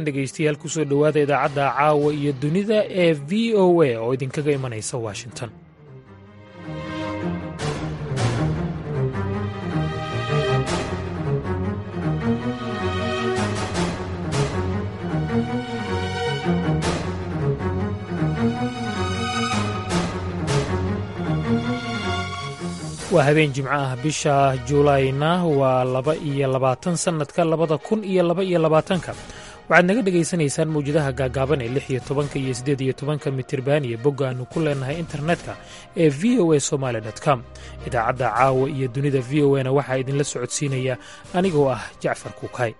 dhegaystayaal kusoo dhowaada idaacadda caawa iyo dunida ee v o a oo idinkaga imanaysa washington waa habeen jimco ah bisha juulayna waa laba iyo labaatan sannadka labada kun iyo laba iyo labaatanka waxaad naga dhegaysanaysaan mawjadaha gaagaaban ee lix iyo tobanka iyo siddeed iyo tobanka mitirban iyo bogga aannu ku leenahay internetka ee v o a somaali com idaacadda caawa iyo dunida v o a na waxaa idinla socodsiinaya anigoo ah jacfar kuukay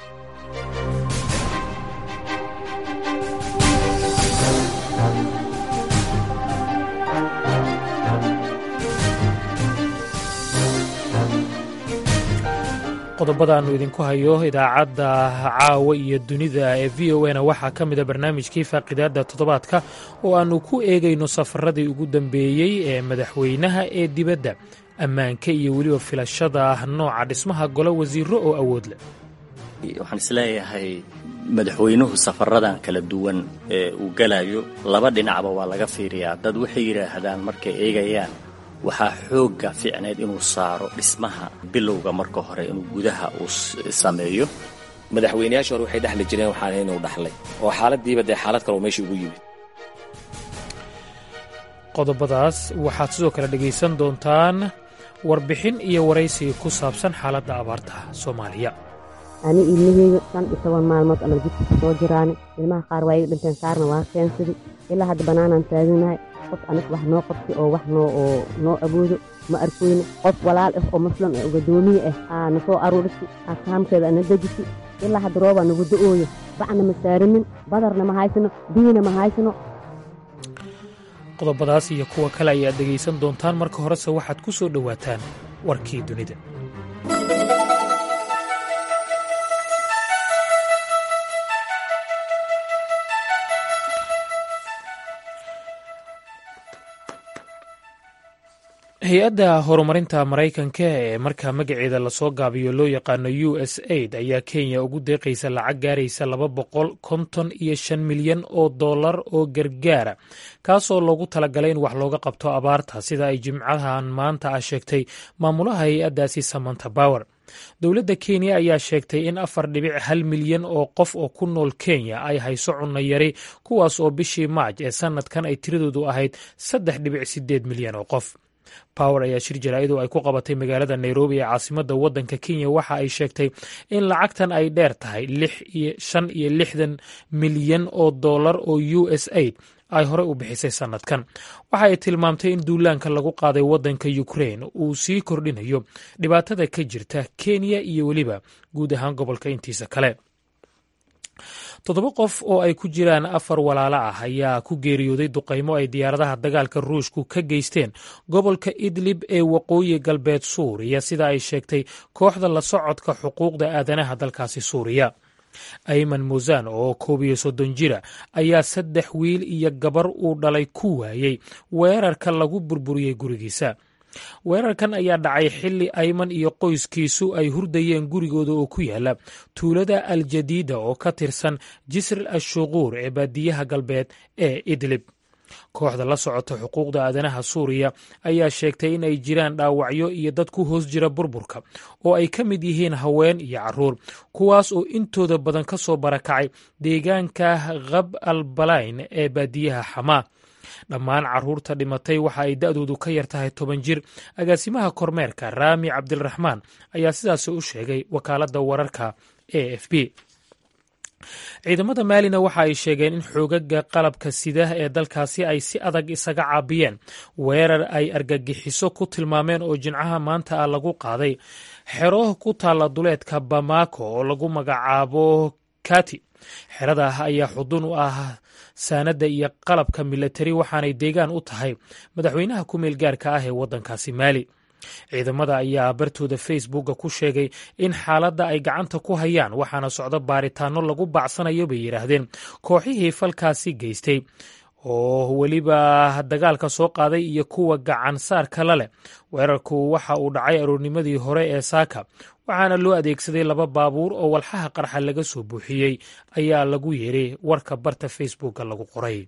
qodobadaannu idinku hayo idaacadda caawa iyo dunida ee v o na waxaa ka mida barnaamijkii faaqidaadda toddobaadka oo aannu ku eegayno safaradii ugu dambeeyey ee madaxweynaha ee dibadda ammaanka iyo weliba filashada nooca dhismaha golo wasiiro oo awood leh waxaan isleeyahay madaxweynuhu safaradan kala duwan ee uu galayo laba dhinacba waa laga fiiriyaa dad waxay yidhaahdaan markay eegayaan waxaa xoogga fiicneyd inuu saaro dhismaha bilowga marka hore inuu gudaha uu sameeyo madaxweynayaashii hore waxay dhexli jireen waxaan inuu dhaxlay oo xaaladiiba dee xaalad kale oo meesha ugu yimid qodobadaas waxaad sidoo kale dhegaysan doontaan warbixin iyo waraysi ku saabsan xaaladda abaarta soomaaliya ani ilmaheyga shan iyo toban maalmood ama jidka soo jiraan ilmaha qaar waa iga dhinteen qaarna waa keensaday ilaa hadda bannaanaan taaganahay qof anig wax noo qabtay oo wax noo oo noo awoodo ma arkoyno qof walaal ah oo muslim ah oo gadoomiye ah aa na soo aruurisay akaamkeeda ana dejisay ilaa hadda roobaa nagu da-ooyo bacna ma saaranin badarna ma haysano biyina ma haysano qodobadaas iyo kuwa kale ayaad dhegaysan doontaan marka horese waxaad ku soo dhowaataan warkii dunida hay-adda horumarinta maraykanka ee markaa magaceeda lasoo gaabiyo loo yaqaano u s aid ayaa kenya ugu deeqaysa lacag gaaraysa laba boqol konton iyo shan milyan oo dollar oo gargaara kaasoo loogu talagalay in wax looga qabto abaarta sida ay jimcahan maanta ah sheegtay maamulaha hay-addaasi samanta bower dowladda kenya ayaa sheegtay in afar dhibic hal milyan oo qof oo ku nool kenya ay hayso cunno yari kuwaas oo bishii maaj ee sannadkan ay tiradoodu ahayd saddex dhibic sideed milyan oo qof power ayaa shir jaraa'id oo ay ku qabatay magaalada nairobi ee caasimadda waddanka kenya waxa ay sheegtay in lacagtan ay dheer tahay shan iyo lixdan milyan oo dollar oo u s aid ay horey u bixisay sannadkan waxa ay tilmaamtay in duulaanka lagu qaaday waddanka ukrain uu sii kordhinayo dhibaatada ka jirta kenya iyo weliba guud ahaan gobolka intiisa kale toddoba qof oo ay ku jiraan afar walaalo ah ayaa ku geeriyooday duqaymo ay diyaaradaha dagaalka ruushku ka geysteen gobolka idlib ee waqooyi galbeed suuriya sida ay sheegtay kooxda la socodka xuquuqda aadanaha dalkaasi suuriya ayman musan oo koob iyo soddon jira ayaa saddex wiil iyo gabar uu dhalay ku waayey weerarka lagu burburiyey gurigiisa weerarkan ayaa dhacay xilli ayman iyo qoyskiisu ay hurdayeen gurigooda oo ku yaala tuulada aljadiida oo ka tirsan jisr ashuquur ee baadiyaha galbeed ee idlib kooxda la socota xuquuqda aadanaha suuriya ayaa sheegtay in ay jiraan dhaawacyo iyo dad ku hoos jira burburka oo ay ka mid yihiin haween iyo caruur kuwaas oo intooda badan ka soo barakacay deegaanka khab al balayn ee baadiyaha xamaa dhammaan caruurta dhimatay waxa ay da'doodu ka yar tahay toban jir agaasimaha kormeerka raami cabdiraxmaan ayaa sidaas u sheegay wakaaladda wararka a f b ciidamada maalina waxa ay sheegeen in xoogaga qalabka sida ee dalkaasi ay si adag isaga caabiyeen weerar ay argagixiso ku tilmaameen oo jimcaha maanta ah lagu qaaday xero ku taalla duleedka bamako oo lagu magacaabo kati xerada ayaa xudun u ah saanadda iyo qalabka milatari waxaanay deegaan u tahay madaxweynaha ku meel gaarka ah ee waddankaasi maali ciidamada ayaa bartooda facebooka ku sheegay in xaaladda ay gacanta ku hayaan waxaana socdo baaritaano lagu bacsanayo bay yidhaahdeen kooxihii falkaasi geystay oo weliba dagaalka soo qaaday iyo kuwa gacan saarka la leh weerarku waxa uu dhacay aroornimadii hore ee saaka waxaana loo adeegsaday laba baabuur oo walxaha qarxa laga soo buuxiyey ayaa lagu yiri warka barta facebooka lagu qoray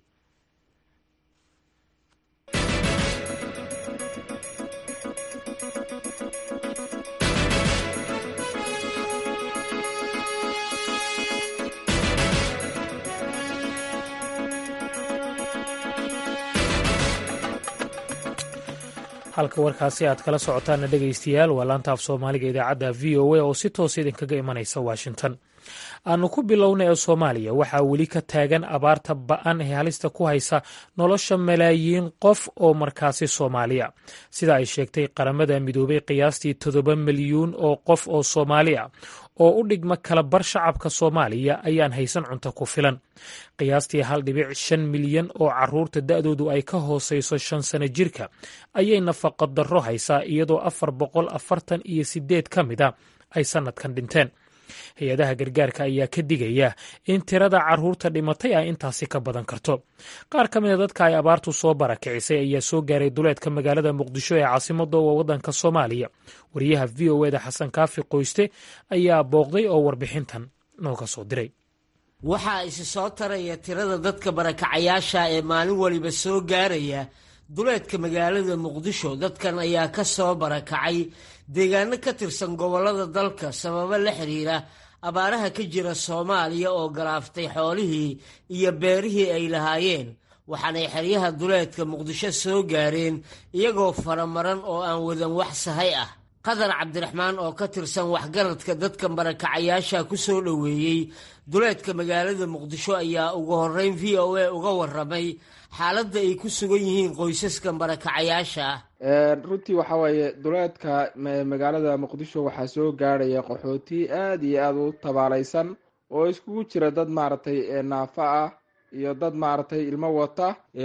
halka warkaasi aad kala socotaana dhegaystayaal waa laanta af soomaaliga idaacadda v o a oo si toosa idinkaga imanaysa washington aanu ku bilowna ee soomaaliya waxaa weli ka taagan abaarta ba-an ee halista ku haysa nolosha malaayiin qof oo markaasi soomaaliya sida ay sheegtay qaramada midoobay qiyaastii toddoba milyuun oo qof oo soomaali ah oo u dhigma kala bar shacabka soomaaliya ayaan haysan cunto ku filan qiyaastii hal dhibic shan milyan oo caruurta da-doodu ay ka hooseyso shan sano jirka ayay nafaqa darro haysaa iyadoo afar boqol afartan iyo sideed ka mid a ay sannadkan dhinteen hay-adaha gargaarka ayaa ka digaya in tirada caruurta dhimatay ay intaasi ka badan karto qaar ka mid a dadka ay abaartu soo barakicisay ayaa soo gaaray duleedka magaalada muqdisho ee caasimada oo waddanka soomaaliya wariyaha v o eda xasan kaafi qoyste ayaa booqday oo warbixintan nooga soo diray waxaa isi soo taraya tirada dadka barakacayaasha ee maalin waliba soo gaaraya duleedka magaalada muqdisho dadkan ayaa ka soo barakacay deegaano ka tirsan gobollada dalka sababo la xiriira abaaraha ka jira soomaaliya oo galaaftay xoolihii iyo beerihii ay lahaayeen waxaanay xeryaha duleedka muqdisho soo gaareen iyagoo faramaran oo aan wadan wax sahay ah qadar cabdiraxmaan oo ka tirsan waxgaradka dadkan barakacayaasha ku soo dhoweeyey duleedka magaalada muqdisho ayaa ugu horreyn v o a uga warramay xaaladda ay ku sugan yihiin qoysaskan barakacayaasha ah runtii waxaa weeye duleedka magaalada muqdisho waxaa soo gaadhaya qaxooti aada iyo aada u tabaalaysan oo iskugu jira dad maaragtay naafa ah iyo dad maaragtay ilmo wata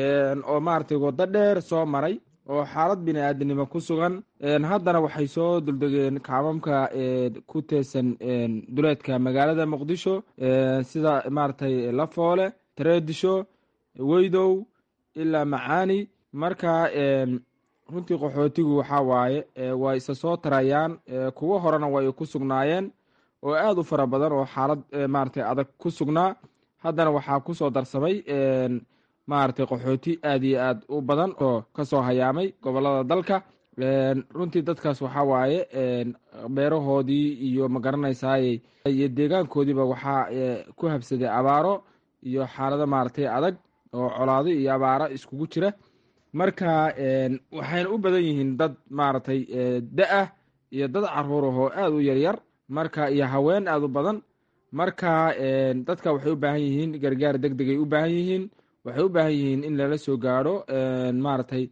oo maaragtay waddo dheer soo maray oo xaalad bini aadamnimo ku sugan haddana waxay soo duldegeen kaamamka ku teesan duleedka magaalada muqdisho sida maaragtay lafoole tareedisho weydow ilaa macaani marka runtii qaxootigu waxaa waaye way isa soo tarayaan kuwo horena way ku sugnaayeen oo aada u fara badan oo xaalad maaragtay adag ku sugnaa haddana waxaa kusoo darsamay maaragtay qaxooti aada iyo aad u badan oo kasoo hayaamay gobolada dalka runtii dadkaas waxaa waaye beerahoodii iyo magaranaysaay iyo deegaankoodiiba waxaa ku habsaday abaaro iyo xaalado maaragtay adag oo colaado iyo abaaro iskugu jira marka waxayna u badan yihiin dad maaragtay da-ah iyo dad caruur ahoo aada u yaryar marka iyo haween aada u badan marka dadka waxay u baahan yihiin gargaar deg degay u baahan yihiin waxay u baahan yihiin in lala soo gaadho maaragtay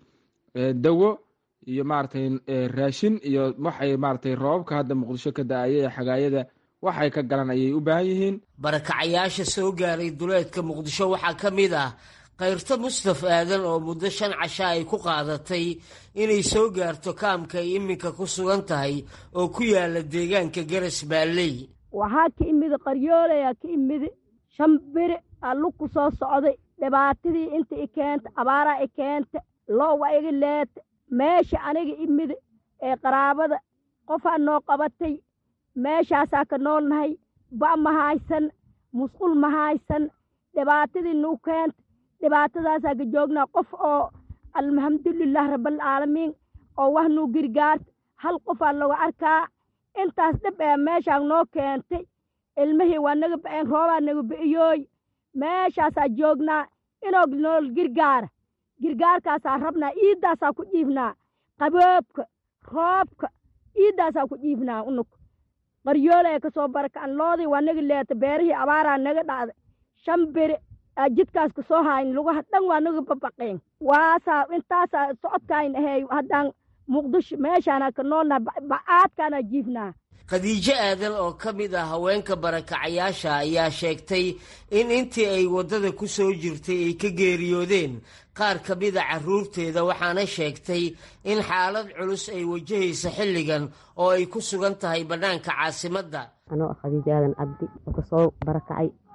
dawo iyo maaragtay raashin iyo waxay maaragtay roobabka hadda muqdisho ka da-aya ee xagaayada waxay ka galan ayay u baahan yihiin barakacayaasha soo gaaray duleedka muqdisho waxaa ka mid ah kayrto mustaf aadan oo muddo shan casha ay ku qaadatay inay soo gaarto kaamka ay iminka ku sugan tahay oo ku yaala deegaanka garas baalley waxaa ka imida qaryoolayaa ka imidi shan beri allu ku soo socday dhibaatadii inta i keenta abaaraa i keenta loowa iga leeta meesha aniga imida ee qaraabada qofaa noo qabatay meeshaasaa ka noolnahay ba' ma haysan musqul ma haysan dhibaatadii nuu keenta dhibaatadaasaa ka joognaa qof oo alxamdulilah rabaalcaalamiin oo wax nuu girgaarta hal qofaa lagu arkaa intaas dhib ee meeshaan noo keentay ilmihii waa naga ba'een roobaa naga ba'iyooy meeshaasaa joognaa inoo nool girgaara girgaarkaasaa rabnaa iiddaasaa ku dhiifnaa qaboobka roobka iiddaasaa ku dhiifnaa unug qaryoolaya ka soo baraka'an loodii waa naga leeta beerihii abaaraa naga dhacday shan beri aa jidkaas ka soo hayn lugaha dhan waa naga babaqeen waasaa intaasaa socodkayn aheey haddaan muqdisho meeshaana ka noolnaha bacaadkaana jiifnaa khadiijo aadan oo ka mid ah haweenka barakacayaasha ayaa sheegtay in intii ay waddada ku soo jirtay ay ka geeriyoodeen qaar ka mida carruurteeda waxaana sheegtay in xaalad culus ay wajahaysa xilligan oo ay ku sugan tahay bannaanka caasimadda anoo khadiijo aadan cabdi oo kasoo barakacay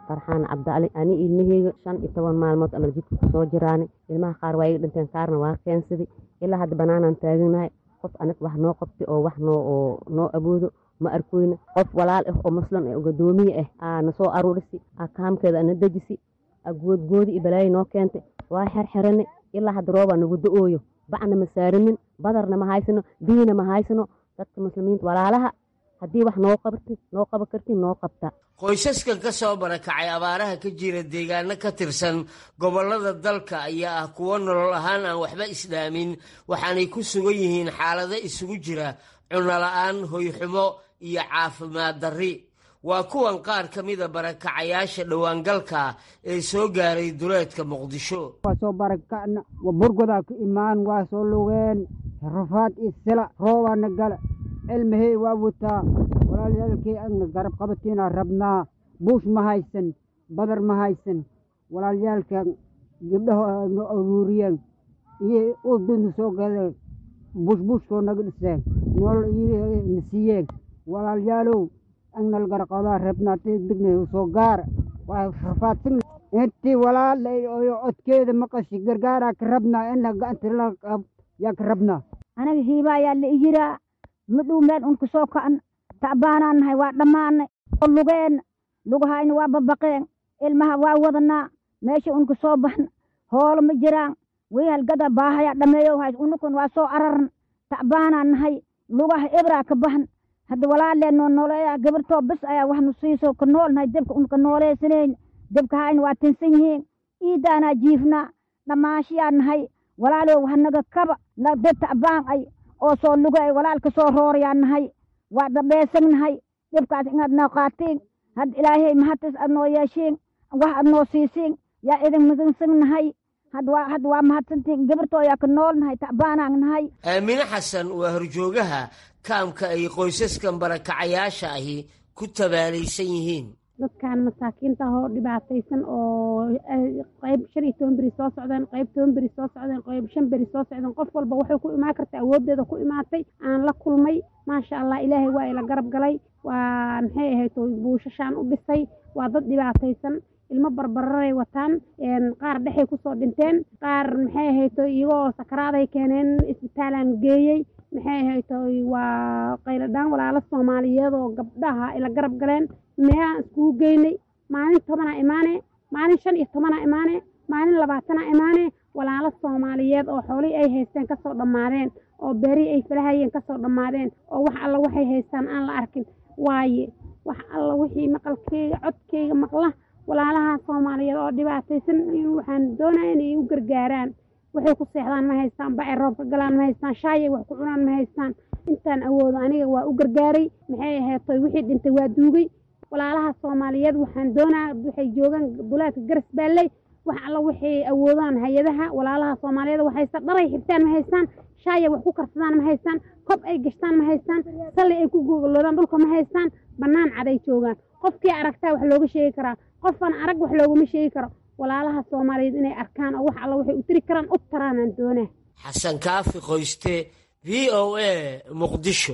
farxaan cabdiali ani ilmaheyga shan iyo toban maalmood amal jidka kusoo jiraani ilmaha qaar waa iga dhinteen qaarna waa keensaday ilaa hadda banaanaan taaganahay qof anig wax noo qabtay oo wax noo oo noo aboodo ma arkoyna qof walaal ah oo muslim ah oo gadoomiye ah aa na soo aruurisi aa kaamkeeda ana dejisi aa goodgoodi iyo balaayi noo keentay waa xerxerane ilaa hadda roobaa nagu da-ooyo bacna ma saaranin badarna ma haysano biyina ma haysano dadka muslimiinta walaalaha haddii wax noo qabti noo qaba karti noo qabta qoysaskan ka soo barakacay abaaraha ka jira deegaano ka tirsan gobollada dalka ayaa ah kuwo nolol ahaan aan waxba isdhaamin waxaanay ku sugan yihiin xaalado isugu jira cunnola-aan hoyxumo iyo caafimaad darri waa kuwan qaar ka mida barakacayaasha dhowaangalka ee soo gaaray duleedka muqdisho waa soo barakacna waa burgodaa ku imaan waa soo lugeen rafaad iyo sila roobaana gala cilmahey waa wataa walaalyaalkii agna garab qabatiinaa rabnaa buush ma haysan badar ma haysan walaalyaalka gabdhaha no aruuriyeen iyo udunu soo galeen buushbuushkoo naga dhiseen nool na siiyeen walaalyaalow agnal garaqadaa rabnaa degna soo gaara waa rafaadsan intii walaalay oyo codkeeda maqashi gargaaraa ka rabnaa in gacanta la yaa ka rabnaa anaga hiiba ayaa la iyiraa midhuu meel un kusoo ka'an tacbaanaan nahay waa dhammaanay oo lugeenna lugahayna waa babaqeen ilmaha waa wadanaa meesha un kusoo baxna hoolo ma jiraan wii halgada baahaya dhameeyo hays unukun waa soo ararna tacbaanaan nahay lugaha ibraa ka baxn hadda walaalee noo nooleeya gabartoo bis ayaa wax nu siiso ka nool nahay debka un ka nooleysanayn debka hayna waa tinsan yihiin iidaanaa jiifnaa dhammaashiyaa nahay walaalow hanaga kaba dad tacbaan ay oo soo luga ay walaalka soo roorayaa nahay waa dhabeesan nahay dhibkaas inaad noo qaatiin had ilaahay mahatas aad noo yeeshiin wax aad noo siisiin yaa idin midinsan nahay had waa mahadsantiin gabartoo yaa ka nool nahay tacbaanaan nahay aamine xasan waa horjoogaha kaamka ay qoysaskan barakacayaasha ahi ku tabaalaysan yihiin dadkan masaakiinta oo dhibaataysan oo qayb shan iyo toban beri soo socdeen qayb toban beri soo socdeen qayb shan beri soo socdeen qof walba waxay ku imaan karta awooddeeda ku imaatay aan la kulmay maasha allah ilaahay waa ila garab galay waa maxay ahayd buushashaan u dhisay waa dad dhibaataysan ilmo barbararay wataan qaar dhexay kusoo dhinteen qaar maxay ahayto iyagoo sakaraaday keeneen isbitaalaan geeyey maxay ahayto waa qayladhaan walaalo soomaaliyeed oo gabdhaha ila garab galeen meelaan iskugu geynay maalin tobanaa imaane maalin shan iyo tobanaa imaane maalin labaatanaa imaane walaalo soomaaliyeed oo xoolihii ay haysteen kasoo dhammaadeen oo beerihii ay falahayeen kasoo dhammaadeen oo wax alla waxay haystaan aan la arkin waaye wax alla wixii maqalkeyga codkeyga maqla walaalaha soomaaliyeed oo dhibaataysan waxaan doonaya inay u gargaaraan waxay ku seexdaan ma haystaan bacay roobka galaan ma haystaan shaayay wax ku cunaan ma haystaan intaan awoodo aniga waa u gargaaray maxay aheetoy wixii dhintay waa duugay walaalaha soomaaliyeed waxaan doonaa waxay joogaan duleedka garas baalley wax alla waxay awoodaan hay-adaha walaalaha soomaaliyeed wax haysta dharay xirtaan ma haystaan shaayay wax ku karsadaan ma haystaan kob ay gashtaan ma haystaan salli ay ku googoloodaan dhulka ma haystaan bannaan caday joogaan qofkii aragtaa wax looga sheegi karaa qofan arag wax loogama sheegi karo walaalaha soomaaliyeed inay arkaan oo wax alla waxay u tiri karaan u taraanaan doonaa xasan kaafi qoyste v o a muqdisho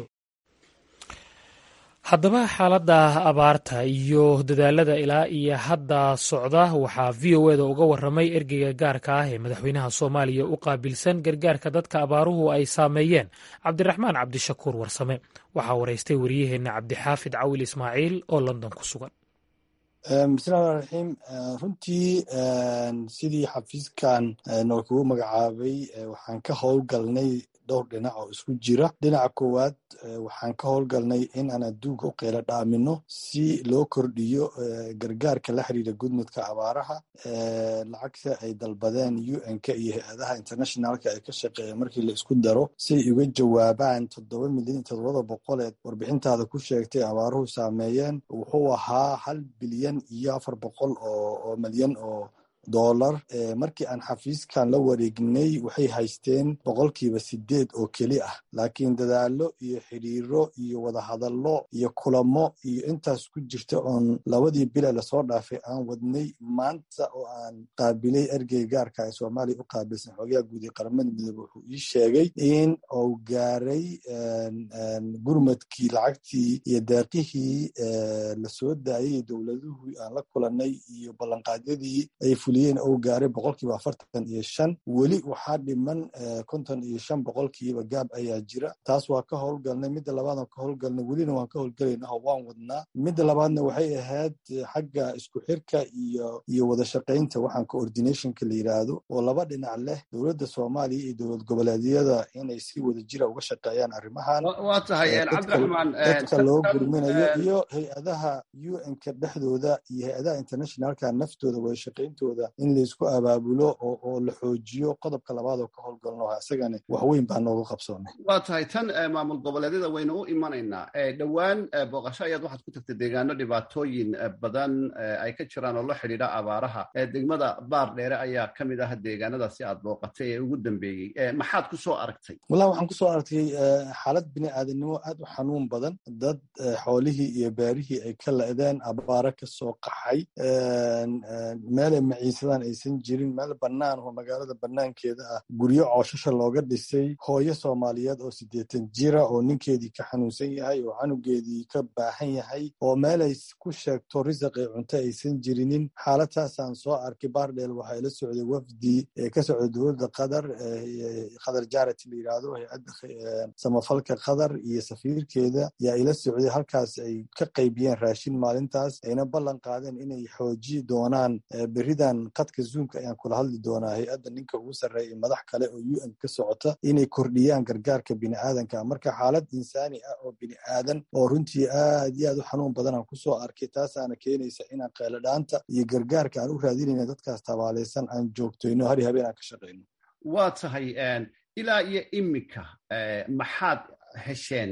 haddaba xaaladda abaarta iyo dadaalada ilaa iyo hadda socda waxaa v o eda uga waramay ergeyga gaarka ah ee madaxweynaha soomaaliya u qaabilsan gargaarka dadka abaaruhu ay saameeyeen cabdiraxmaan cabdishakuur warsame waxaa waraystay wariyaheenna cabdixaafid cawil ismaaciil oo london ku sugan bismillahi raxiim runtii sidii xafiiskan noo kugu magacaabay waxaan ka howlgalnay dhowr dhinac oo isku jira dhinaca koowaad waxaan ka howlgalnay in aan adduunka u qeylo dhaamino si loo kordhiyo gargaarka la xiriira gudmudka abaaraha lacagta ay dalbadeen un-ka iyo hay-adaha internationalka ay ka shaqeeya markii la isku daro si ay uga jawaabaan toddoba milyan iyo toddobada boqoleed warbixintaada ku sheegtay abaaruhu saameeyeen wuxuu ahaa hal bilyan iyo afar boqol oo milyan oo dollar markii aan xafiiskan la wareegnay waxay haysteen boqolkiiba sideed oo keli ah laakiin dadaalo iyo xidhiiro iyo wadahadallo iyo kulamo iyo intaas ku jirta oon labadii bila lasoo dhaafay aan wadnay maanta oo aan qaabilay ergey gaarka ee soomaaliya u qaabilsan xoogaha guud ee qaramada midoobe wuxuu ii sheegay in uu gaaray gurmadkii lacagtii iyo deeqihii lasoo daayay dowladuhu aan la kulanay iyo ballanqaadyadii ay fuliyeen uu gaaray boqolkiiba afartan iyo shan weli waxaa dhiman konton iyo shan boqolkiiba gaab ayaa jira taas waa ka howlgalnay midda labaadaan ka howlgalnay welina waan ka howlgalayna oo waan wadnaa midda labaadna waxay ahayd xagga isku xirka iyo iyo wada shaqaynta waxaan coordinationka la yiraahdo oo laba dhinac leh dowladda soomaaliya iyo dowlad goboleedyada inay si wada jira uga shaqeeyaan arrimahan waa tahay cabdiraxmaan dadka loo gurminayo iyo hay-adaha un-ka dhexdooda iyo hay-adaha internationalka naftooda wada shaqayntooda in laysku abaabulo oo la xoojiyo qodobka labaad oo ka howlgalno isagani waxweyn baa nooga qabsoonay waa tahay tan maamul goboleedyada waynu u imanaynaa dhowaan booqasho ayaad waxaad ku tagtay deegaano dhibaatooyin badan ay ka jiraan oo la xidhiidha abaaraha degmada baar dheere ayaa ka mid ah deegaanadaasi aad booqatay ee ugu dambeeyey maxaad ku soo aragtay wallahi waxaan kusoo aragtay xaalad bini aadanimo aad u xanuun badan dad xoolihii iyo beerihii ay ka la-deen abaaro ka soo qaxay meelay maciisadaan aysan jirin meel bannaan oo magaalada bannaankeeda ah guryo cooshasha looga dhisay hooyo soomaaliyeed oo siddeetan jira oo ninkeedii ka xanuunsan yahay oo canugeedii ka baahan yahay oo meelay ku sheegto risaq ee cunto aysan jirinin xaaladtaasaan soo arkay baardheel waxaa ila socday wafdi ee ka socda dowladda qatar qatar jarat la yiraahdo hay-adda samafalka qatar iyo safiirkeeda yaa ila socday halkaas ay ka qaybiyeen raashin maalintaas ayna ballan qaadeen inay xooji doonaan beridan qadka zoomka ayaan kula hadli doonaa hay-adda ninka ugu sarreeya madax kale oo u n ka socota inay kordhiyaan gargaarka bini aadanka marka xaalad insaani ah oo bini aadan oo runtii aad iyo aad u xanuun badan aan kusoo arkay taasaana keenaysa inaan qeeladhaanta iyo gargaarka aan u raadinayna dadkaas tabaalaysan aan joogtoyno hari habeen aan ka shaqayno waa tahay ilaa iyo iminka maxaad hesheen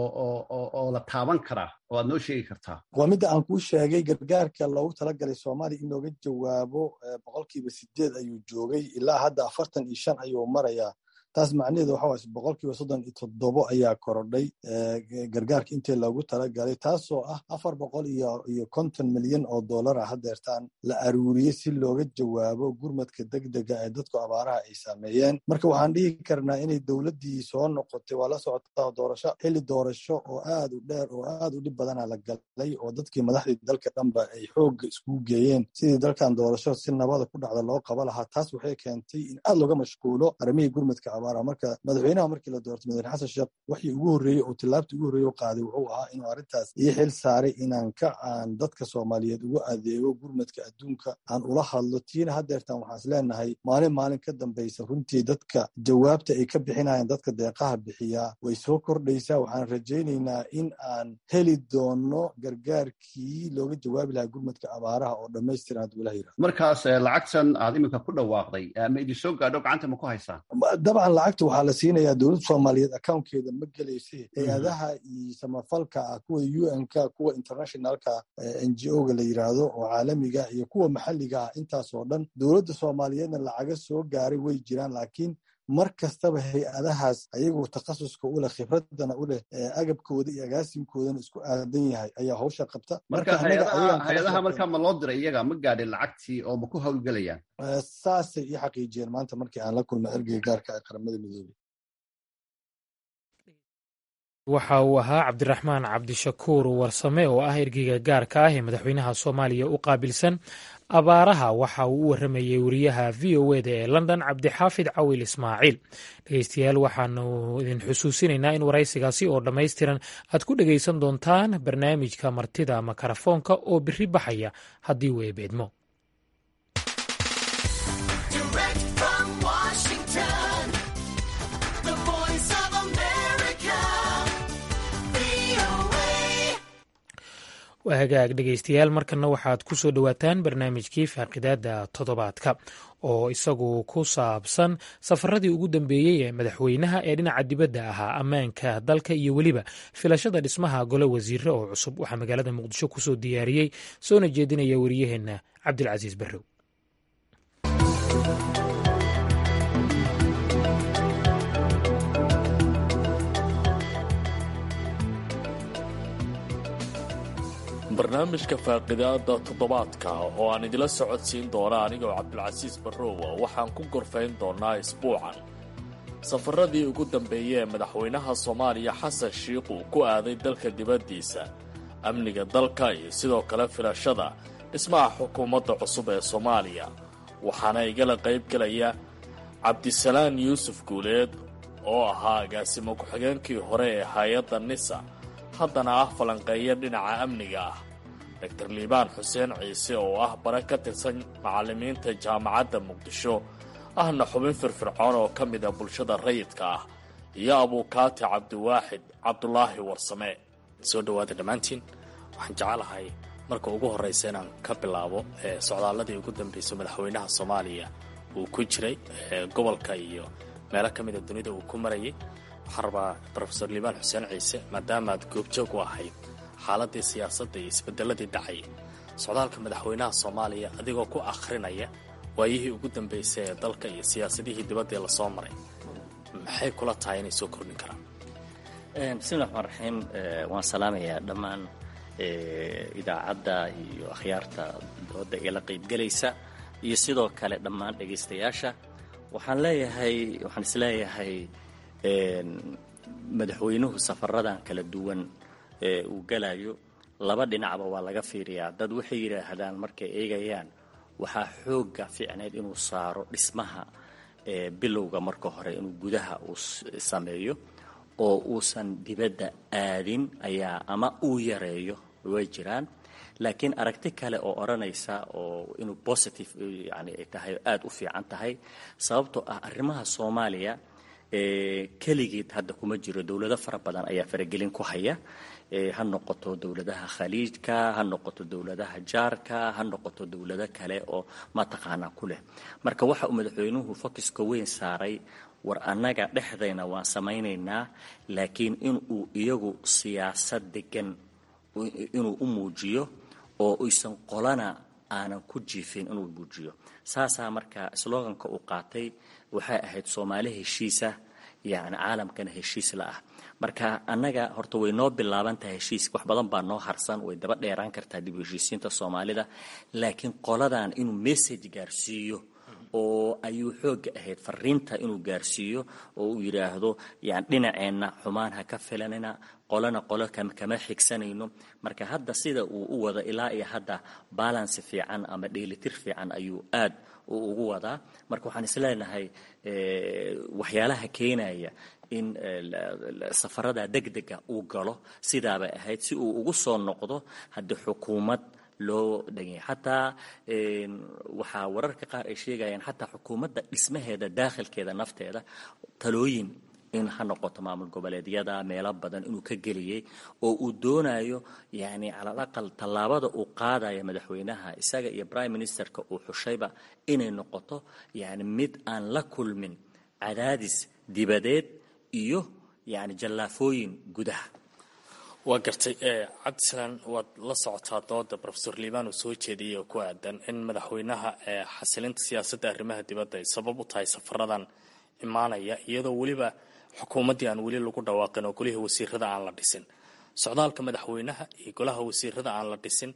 oo la taaban karaa oo aad noo sheegi kartaa waa midda aan kuu sheegay gargaarka loogu talagalay soomaaliya in looga jawaabo boqolkiiba sideed ayuu joogay ilaa hadda afartan iyo shan ayuu marayaa taas macnaheedu waxa waay boqolkiiba soddon iyo toddobo ayaa korodhay gargaarka intii loogu talagalay taasoo ah afar boqol iyo iyo konton milyan oo dollar ah hadeertaan la aruuriyey si looga jawaabo gurmadka degdega ee dadku abaaraha ay saameeyeen marka waxaan dhihi karnaa inay dowladdii soo noqotay waa la socotaa doorasho xilli doorasho oo aad u dheer oo aad u dhib badana la galay oo dadkii madaxdii dalka dhanba ay xoogga iskugu geeyeen sidii dalkan doorasho si nabada ku dhacda loo qaba lahaa taas waxay keentay in aad looga mashquulo arrimihii gurmadka marka madaxweynaha markii la doortay madaxweyne xasan sheekh waxii ugu horreeyey oo tillaabtii ugu horreeye u qaaday wuxuu ahaa inuu arrintaas ii xil saaray inaan ka aan dadka soomaaliyeed ugu adeego gurmadka adduunka aan ula hadlo tiina hadeertan waxaan is leenahay maalin maalin ka dambaysa runtii dadka jawaabta ay ka bixinayaan dadka deeqaha bixiyaa way soo kordhaysaa waxaan rajaynaynaa in aan heli doono gargaarkii looga jawaabi lahaa gurmadka abaaraha oo dhammaystiran hadduu ilah yirahdo markaas lacagtan aad iminka ku dhawaaqday ma idin soo gaadho gacanta ma ku haysaan dabcan lacagta waxaa la siinayaa dowladda soomaaliyeed accountkeeda ma gelayse hay-adaha iyo samafalka ah kuwa u n ka kuwa internationalka n g o ga la yiraahdo oo caalamiga iyo kuwa maxalliga ah intaas oo dhan dowladda soomaaliyeedna lacaga soo gaaray way jiraan laakiin mar kastaba hay-adahaas ayagoo takhasuska u leh khibradana u leh agabkooda iyo agaasimkoodana isku aadan yahay ayaa hawsha qabta marka hay-adaha markaa ma loo diray iyaga ma gaadhin lacagtii oo ma ku howlgelayaan saasay ii xaqiijiyeen maanta markii aan la kulmay ergeyga gaarka ee qaramada midoobey waxa uu ahaa cabdiraxmaan cabdishakuur warsame oo ah ergeyga gaarka ah ee madaxweynaha soomaaliya u qaabilsan abaaraha waxa uu u waramayey wariyaha v o eda ee london cabdixaafid cawil ismaaciil dhegeystayaal waxaanu idin xusuusinaynaa in waraysigaasi oo dhammaystiran aad ku dhegaysan doontaan barnaamijka martida makarafoonka oo biri baxaya haddii uu eebeedmo hagaag dhegeystayaal markana waxaad ku soo dhowaataan barnaamijkii faaqidaada toddobaadka oo isagu ku saabsan safaradii ugu dambeeyey ee madaxweynaha ee dhinaca dibadda ahaa ammaanka dalka iyo weliba filashada dhismaha gole wasiire oo cusub waxaa magaalada muqdisho kusoo diyaariyey soona jeedinaya wariyaheenna cabdilcasiis barrow barnaamijka faaqidaada toddobaadka oo aan idila socodsiin doona anigoo cabdulcasiis barrowa waxaan ku gorfayn doonaa isbuucan safaradii ugu dambeeyey ee madaxweynaha soomaaliya xasan shiikh uu ku aaday dalka dibaddiisa amniga dalka iyo sidoo kale filashada dhismaha xukuumadda cusub ee soomaaliya waxaana igala qayb gelaya cabdisalaan yuusuf guuleed oo ahaa agaasimo ku-xigeenkii hore ee hay-adda nisa haddana ah falanqeeya dhinaca amniga ah doctor liibaan xuseen ciise oo ah bare ka tirsan macallimiinta jaamacadda muqdisho ahna xubin firfircoon oo ka mid a bulshada rayidka ah iyo abuukaati cabdiwaaxid cabdulaahi warsame soo dhowaada dhammaantiin waxaan jecelahay marka ugu horraysa inaan ka bilaabo socdaaladii ugu dambaysay madaxweynaha soomaaliya uu ku jiray gobolka iyo meelo ka mida dunida uu ku marayay waxaan rabaa rofesor liibaan xuseen ciise maadaama aad goobjoog u ahayd xaaladii siyaasadda iyo isbedeladii dhacay socdaalka madaxweynaha soomaaliya adigoo ku akhrinaya waayihii ugu dambaysay ee dalka iyo siyaasadihii dibaddii lasoo maray maxay kula tahay inay soo kordhin karaan bismillahi raxmaan raxiim waan salaamayaa dhammaan idaacadda iyo akhyaarta dooda igala qaybgelaysa iyo sidoo kale dhammaan dhegaystayaasha waxaan leeyahay waxaan isleeyahay madaxweynuhu safaradan kala duwan ee uu galayo laba dhinacba waa laga fiiriyaa dad waxay yidhaahdaan markay eegayaan waxaa xooga fiicneyd inuu saaro dhismaha bilowga marka hore inuu gudaha uu sameeyo oo uusan dibadda aadin ayaa ama uu yareeyo way jiraan laakiin aragti kale oo odhanaysa oo inuu positive yani ay tahay aada u fiican tahay sababtoo ah arrimaha soomaaliya keligeed hadda kuma jiro dowlado fara badan ayaa faragelin ku haya ha noqoto dowladaha khaliijka ha noqoto dowladaha jaarka ha noqoto dowlado kale oo mataqaanaa ku leh marka waxa uu madaxweynuhu focuska weyn saaray war annaga dhexdayna waan samaynaynaa laakiin inuu iyagu siyaasad degan inuu u muujiyo oo uysan qolana aanan ku jiifin inuu muujiyo saasaa marka sloganka uu qaatay waxay ahayd soomaali heshiisa yacni caalamkana heshiis la ah marka annaga horta way noo bilaaban tahay heshiis wax badan baa noo harsan way daba dheeraan kartaa dib u heshiisiinta soomaalida laakiin qoladan inuu message gaarsiiyo oo ayuu xooga ahayd fariinta inuu gaarsiiyo oo uu yidhaahdo yani dhinaceenna xumaan ha ka filanina qolana qolo kama xigsanayno marka hadda sida uu u wado ilaa iyo hadda balance fiican ama dheelitir fiican ayuu aad ugu wadaa marka waxaan isleenahay waxyaalaha keenaya in safarada degdega uu galo sidaabay ahayd si uu ugu soo noqdo haddii xukuumad loo dhaganya xataa waxaa wararka qaar ay sheegayaan xataa xukuumadda dhismaheeda daakhilkeeda nafteeda talooyin in ha noqoto maamul goboleedyada meelo badan inuu ka geliyey oo uu doonayo yani calal aqal tallaabada uu qaadaya madaxweynaha isaga iyo prime ministerka uu xushayba inay noqoto yani mid aan la kulmin cadaadis dibadeed iyo yani jallaafooyin gudaha waa gartay cabdisalaan waad la socotaa dooda rofesor liibaan uu soo jeediyey oo ku aadan in madaxweynaha xasilinta siyaasadda arrimaha dibadda ay sabab u tahay safaradan imaanaya iyadoo weliba xukuumaddii aan weli lagu dhawaaqin oo golihii wasiirada aan la dhisin socdaalka madaxweynaha iyo golaha wasiirada aan la dhisin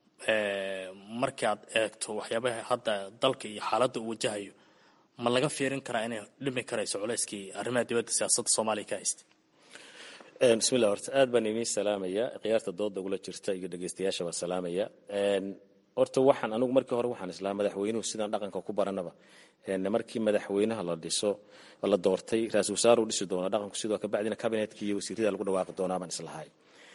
markii aad eegto waxyaabaha hadda dalka iyo xaaladda uu wajahayo ma laga fiirin karaa inay dhimi karayso culeyskii arrimaha dibadda siyaasadda soomaaliya ka haystay bismillah horta aad baan idiin salaamaya khiyaarta dooda ugula jirta iyo dhegeystayaasha baan salaamaya horta waxaan anigu markii hore waxaan islaa madaxweynuhu sidaan dhaqanka ku baranaba markii madaxweynaha la dhiso la doortay ra-isul wasaar uu dhisi doona dhaqanku sidoo kabacdina kabinetkii iyo wasiirada lagu dhawaaqi doonaa baan islahay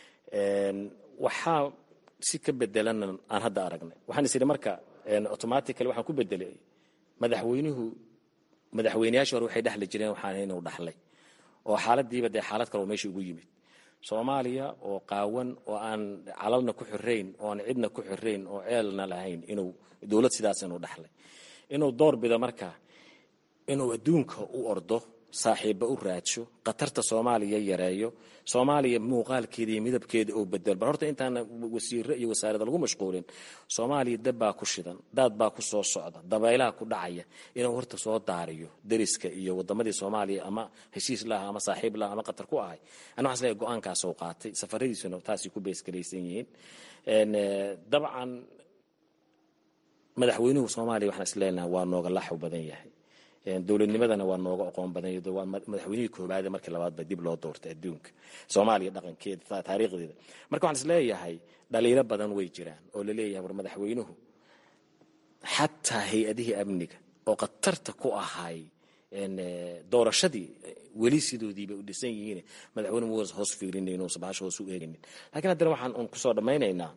waxaa si ka bedelan aan hadda aragnay waxaan is idhi marka automatically waxaan ku bedelay madaxweynuhu madaxweynayaashii hore waxay dhexli jireen waxaan inuu dhaxlay oo xaaladiiba dee xaalad kale oo meesha ugu yimid soomaaliya oo qaawan oo aan calalna ku xirayn oo aan cidna ku xirayn oo ceelna lahayn inuu dowlad sidaas inuu dhaxlay inuu door bido marka inuu adduunka u ordo saaxiibba u raadsho khatarta soomaaliya yareeyo soomaaliya muuqaalkeeda iyo midabkeeda oo bedel bal horta intaana wasiiro iyo wasaarada lagu mashquulin soomaaliya dab baa ku shidan daad baa ku soo socda dabaylaha ku dhacaya inuu horta soo daariyo deriska iyo wadamadii soomaaliya ama heshiis laha ama saaxiib laha ama khatar ku ahay ana waxaan isleeyahay go-aankaasoo qaatay safaradiisuna taasay ku beesgaraysan yihiin dabcan madaxweynuhu soomaaliya waxaan isleenahay waa nooga laxw badan yahay dowladnimadana waa nooga aqoon badan yahay waa madaxweynihii koobaade markii labaad ba dib loo doortay adduunka soomaaliya dhaqankeeda taariikhdeeda marka waxaan isleeyahay dhaliilo badan way jiraan oo la leeyahay war madaxweynuhu xataa hay-adihii amniga oo khatarta ku ahay doorashadii weli sidoodiiba u dhisan yihiin madaxweyne mu hoos fiirinayn uusan bahasha hoos u eegaynin laakiin haddana waxaan un kusoo dhammaynaynaa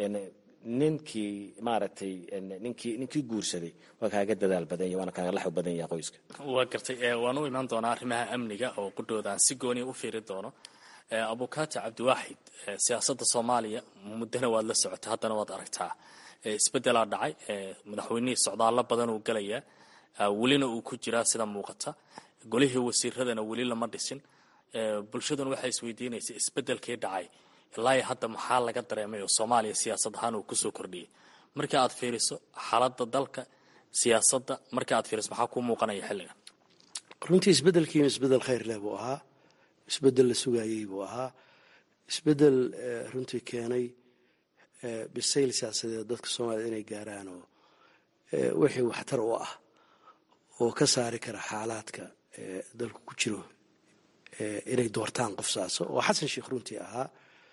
ninkii maaragtay ninkii ninkii guursaday waa kaaga dadaal badan yahay waana kaaga laxw badan yahay qoyska waa gartay waan u imaan doonaa arrimaha amniga oo qudhooda aan si gooniya u fiiri doono abukaati cabdiwaaxid siyaasadda soomaaliya muddana waad la socotay haddana waad aragtaa isbeddelaa dhacay madaxweynihii socdaallo badan uu gelayaa welina uu ku jiraa sida muuqata golihii wasiiradana weli lama dhisin bulshaduna waxay isweydiinaysa isbeddelkii dhacay ilaa hadda maxaa laga dareemay oo soomaaliya siyaasad ahaan uu kusoo kordhiyay marka aad fiiriso xaaladda dalka siyaasadda marka aad fiiriso maxaa kuu muuqanaya xilligan runtii isbeddelkiina isbeddel khayr leh buu ahaa isbeddel la sugayey buu ahaa isbeddel runtii keenay bisayl siyaasadeed dadka soomaaliyed inay gaaraan oo wixii waxtar u ah oo ka saari kara xaalaadka dalku ku jiro inay doortaan qof saaso oo xasan sheekh runtii ahaa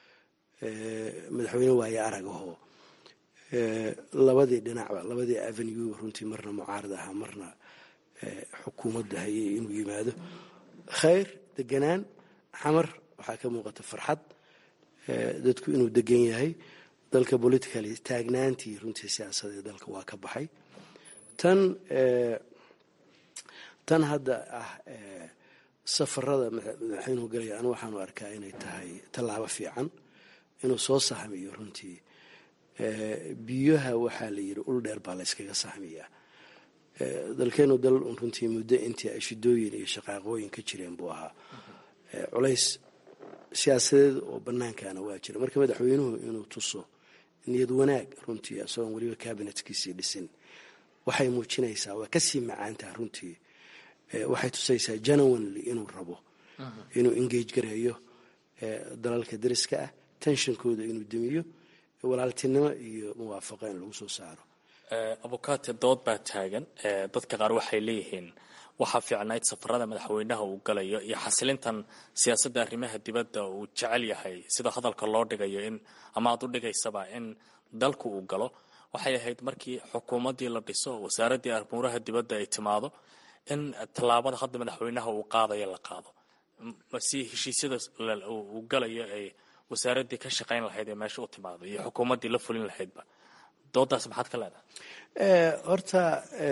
madaxweyne waaye aragahoo labadii dhinacba labadii avenue runtii marna mucaarad ahaa marna xukuumadda hayay inuu yimaado khayr deganaan xamar waxaa ka muuqata farxad dadku inuu degan yahay dalka politically taagnaantii runtii siyaasadee dalka waa ka baxay tan tan hadda ah safarada madaxweynuhu galaya anu waxaanu arkaa inay tahay tallaabo fiican inuu soo sahmiyo runtii biyaha waxaa la yidhi ul dheer baa la yskaga sahmiyaa dalkeenu dal runtii muddo intii ay shidooyin iyo shaqaaqooyin ka jireen buu ahaa culays siyaasadeed oo bannaankana waa jira marka madaxweynuhu inuu tuso niyad wanaag runtii isagoon weliba kabinetkiisii dhisin waxay muujinaysaa waa kasii macaantaha runtii waxay tusaysaa genuinely inuu rabo inuu engage gareeyo dalalka dariska ah tenshonkooda inuu demiyo walaaltinimo iyo muwaafaqo in lagu soo saaro abukaate dood baa taagan dadka qaar waxay leeyihiin waxaa fiicnayd safarada madaxweynaha uu galayo iyo xasilintan siyaasadda arrimaha dibadda uu jecel yahay sida hadalka loo dhigayo in ama aad u dhigaysaba in dalku uu galo waxay ahayd markii xukuumaddii la dhiso wasaaraddii armuuraha dibadda ay timaado in tallaabada hadda madaxweynaha uu qaadayo la qaado si heshiisyada uu galayo ay wasaaraddii ka shaqayn lahayd ee meesha u timaado iyo xukuumaddii la fulin lahaydba doodaas maxaad ka leedahay horta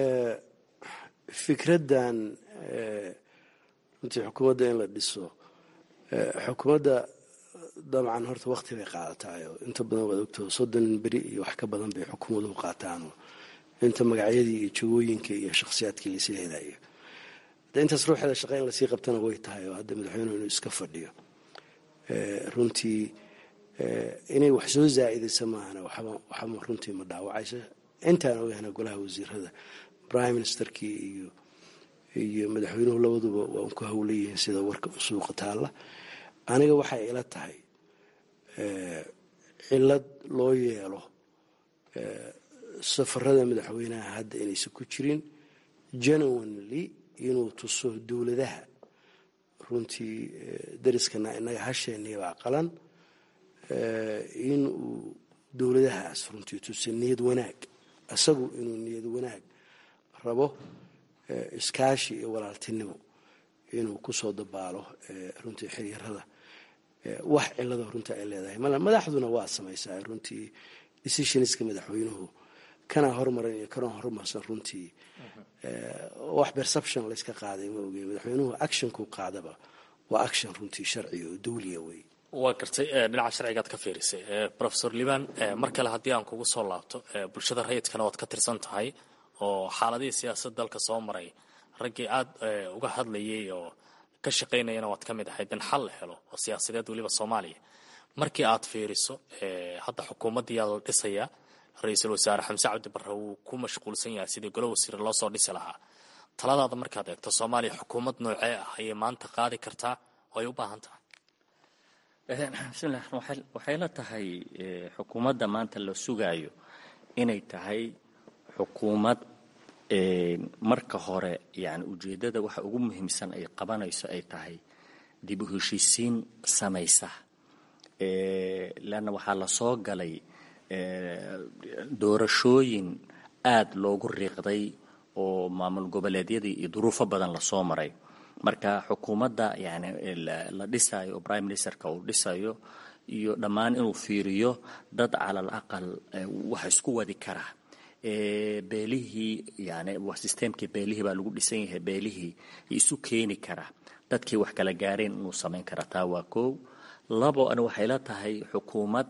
fikraddan runtii xukuumadda in la dhiso xukuumadda dabcan horta wakti bay qaadataayoo inta badan waad ogtao soddon beri iyo wax ka badan bay xukuumaduhu qaataanoo inta magacyadii iyo jagooyinka iyo shakhsiyaadkii lasii helayo de intaas ruuxeeda shaqa in lasii qabtana way tahay oo hadda madaxweynuhu inuu iska fadhiyo runtii inay wax soo zaa'idaysa maahana waxba runtii ma dhaawacaysa intaan ogahna golaha wasiirada prime ministerkii iyo iyo madaxweynuhu labaduba waa un ku howlayihiin sida warka suuqa taalla aniga waxay ila tahay cilad loo yeelo safarada madaxweynaha hadda inaysan ku jirin genuinely inuu tuso dowladaha runtii dariskana inaga hasheenibaa qalan in uu dowladahaas runtii tusa niyad wanaag isagu inuu niyad wanaag rabo iskaashi iyo walaaltinimo inuu kusoo dabaalo runtii xiriirada wax cilado runtii ay leedahay male madaxduna waa samaysaa runtii decisionska madaxweynuhu kana hormaran iyo kana horumarsan runtii wax perception layska qaaday ma ogey madaxweynuhu actionku qaadaba waa action runtii sharci oo dawliya wey waa gartay dhinaca sharcigaad ka fiirisay rofesor liban mar kale haddii aan kugu soo laabto bulshada rayidkana waad ka tirsan tahay oo xaaladihii siyaasad dalka soo maray raggii aada uga hadlayay oo ka shaqaynayana waad ka mid ahayd in xal la helo oo siyaasadeed weliba soomaaliya markii aad fiiriso hadda xukuumaddiyaa la dhisayaa ra-iisul wasaare xamse cabdi barre wuu ku mashquulsan yahay sidii golo wasiire loo soo dhisi lahaa taladaada markaad eegto soomaaliya xukuumad noocee ah ayay maanta qaadi kartaa oo ay u baahan tahay bismillah waxay la tahay xukuumadda maanta la sugaayo inay tahay xukuumad marka hore yani ujeeddada waxa ugu muhiimsan ay qabanayso ay tahay dib u heshiisiin samaysa leanna waxaa la soo galay doorashooyin aada loogu riiqday oo maamul goboleedyadii iyo duruufo badan lasoo maray marka xukuumadda yani la dhisayo oo prime ministerka uu dhisayo iyo dhammaan inuu fiiriyo dad calal aqal wax isku wadi kara beelihii yani systemkii beelihii baa lagu dhisan yahay beelihii isu keeni kara dadkii wax kala gaareen inuu samayn kara taa waa kow labo ana waxay la tahay xukuumad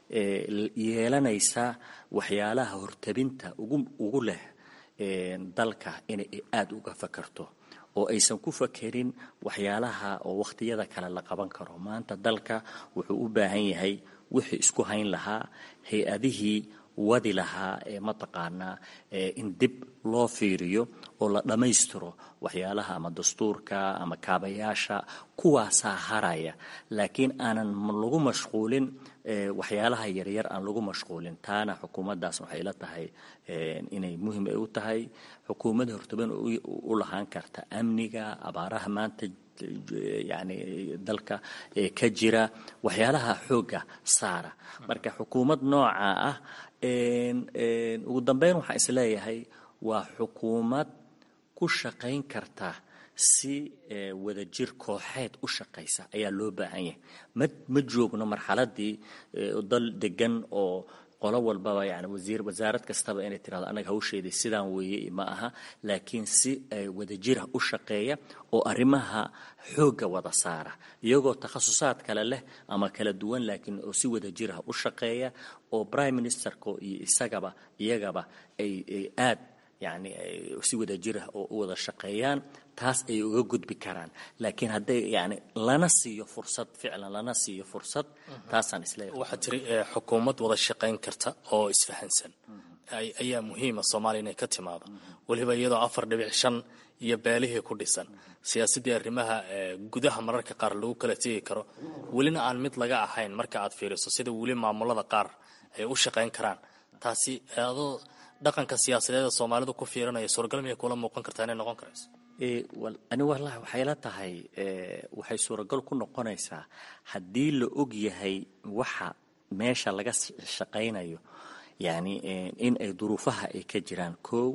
yeelanaysa waxyaalaha hortabinta ugu leh dalka inay aada uga fakarto oo aysan ku fakerin waxyaalaha oo wakhtiyada kale la qaban karo maanta dalka wuxuu u baahan yahay wixii isku hayn lahaa hay-adihii wadi lahaa ee mataqaanaa in dib loo fiiriyo oo la dhammaystiro waxyaalaha ama dastuurka ama kaabayaasha kuwaasaa haraya laakiin aanan lagu mashquulin waxyaalaha yaryar aan lagu mashquulin taana xukuumaddaas waxay la tahay inay muhim ay u tahay xukuumad hortaban u lahaan karta amniga abaaraha maanta yani dalka ka jira waxyaalaha xoogga saara marka xukuumad nooca ah ugu dambeyn waxaan isleeyahay waa xukuumad ku shaqayn karta si wadajir kooxeed u shaqaysa ayaa loo baahan yahay ma ma joogno marxaladii dal degan oo qolo walbaba yani wasiir wasaarad kastaba inay tirahdo anaga hawsheedii sidaan weeye ma aha laakiin si wadajira u shaqeeya oo arrimaha xoogga wada saara iyagoo takhasusaad kale leh ama kala duwan laakiin oo si wadajirah u shaqeeya oo prime ministerka iyo isagaba iyagaba ay aad yani si wadajirah oo u wada shaqeeyaan taas ay uga gudbi karaan laakiin hadday yani lana siiyo fursad ficlan lana siiyo fursad taasaan isleeyahay waxaa tiri xukuumad wada shaqayn karta oo isfahansan ayaa muhiima soomaaliya inay ka timaado weliba iyadoo afar dhibic shan iyo beelihii ku dhisan siyaasaddii arrimaha gudaha mararka qaar lagu kala tegi karo welina aan mid laga ahayn marka aad fiiriso sida weli maamulada qaar ay u shaqayn karaan taasi adoo dhaqanka siyaasadeeda soomaalidu ku fiirinaya suuragal miyay kula muuqan kartaa inay noqon karayso ani wallahi waxay la tahay waxay suuragal ku noqonaysaa haddii la og yahay waxa meesha laga shaqaynayo yani in ay duruufaha ay ka jiraan kow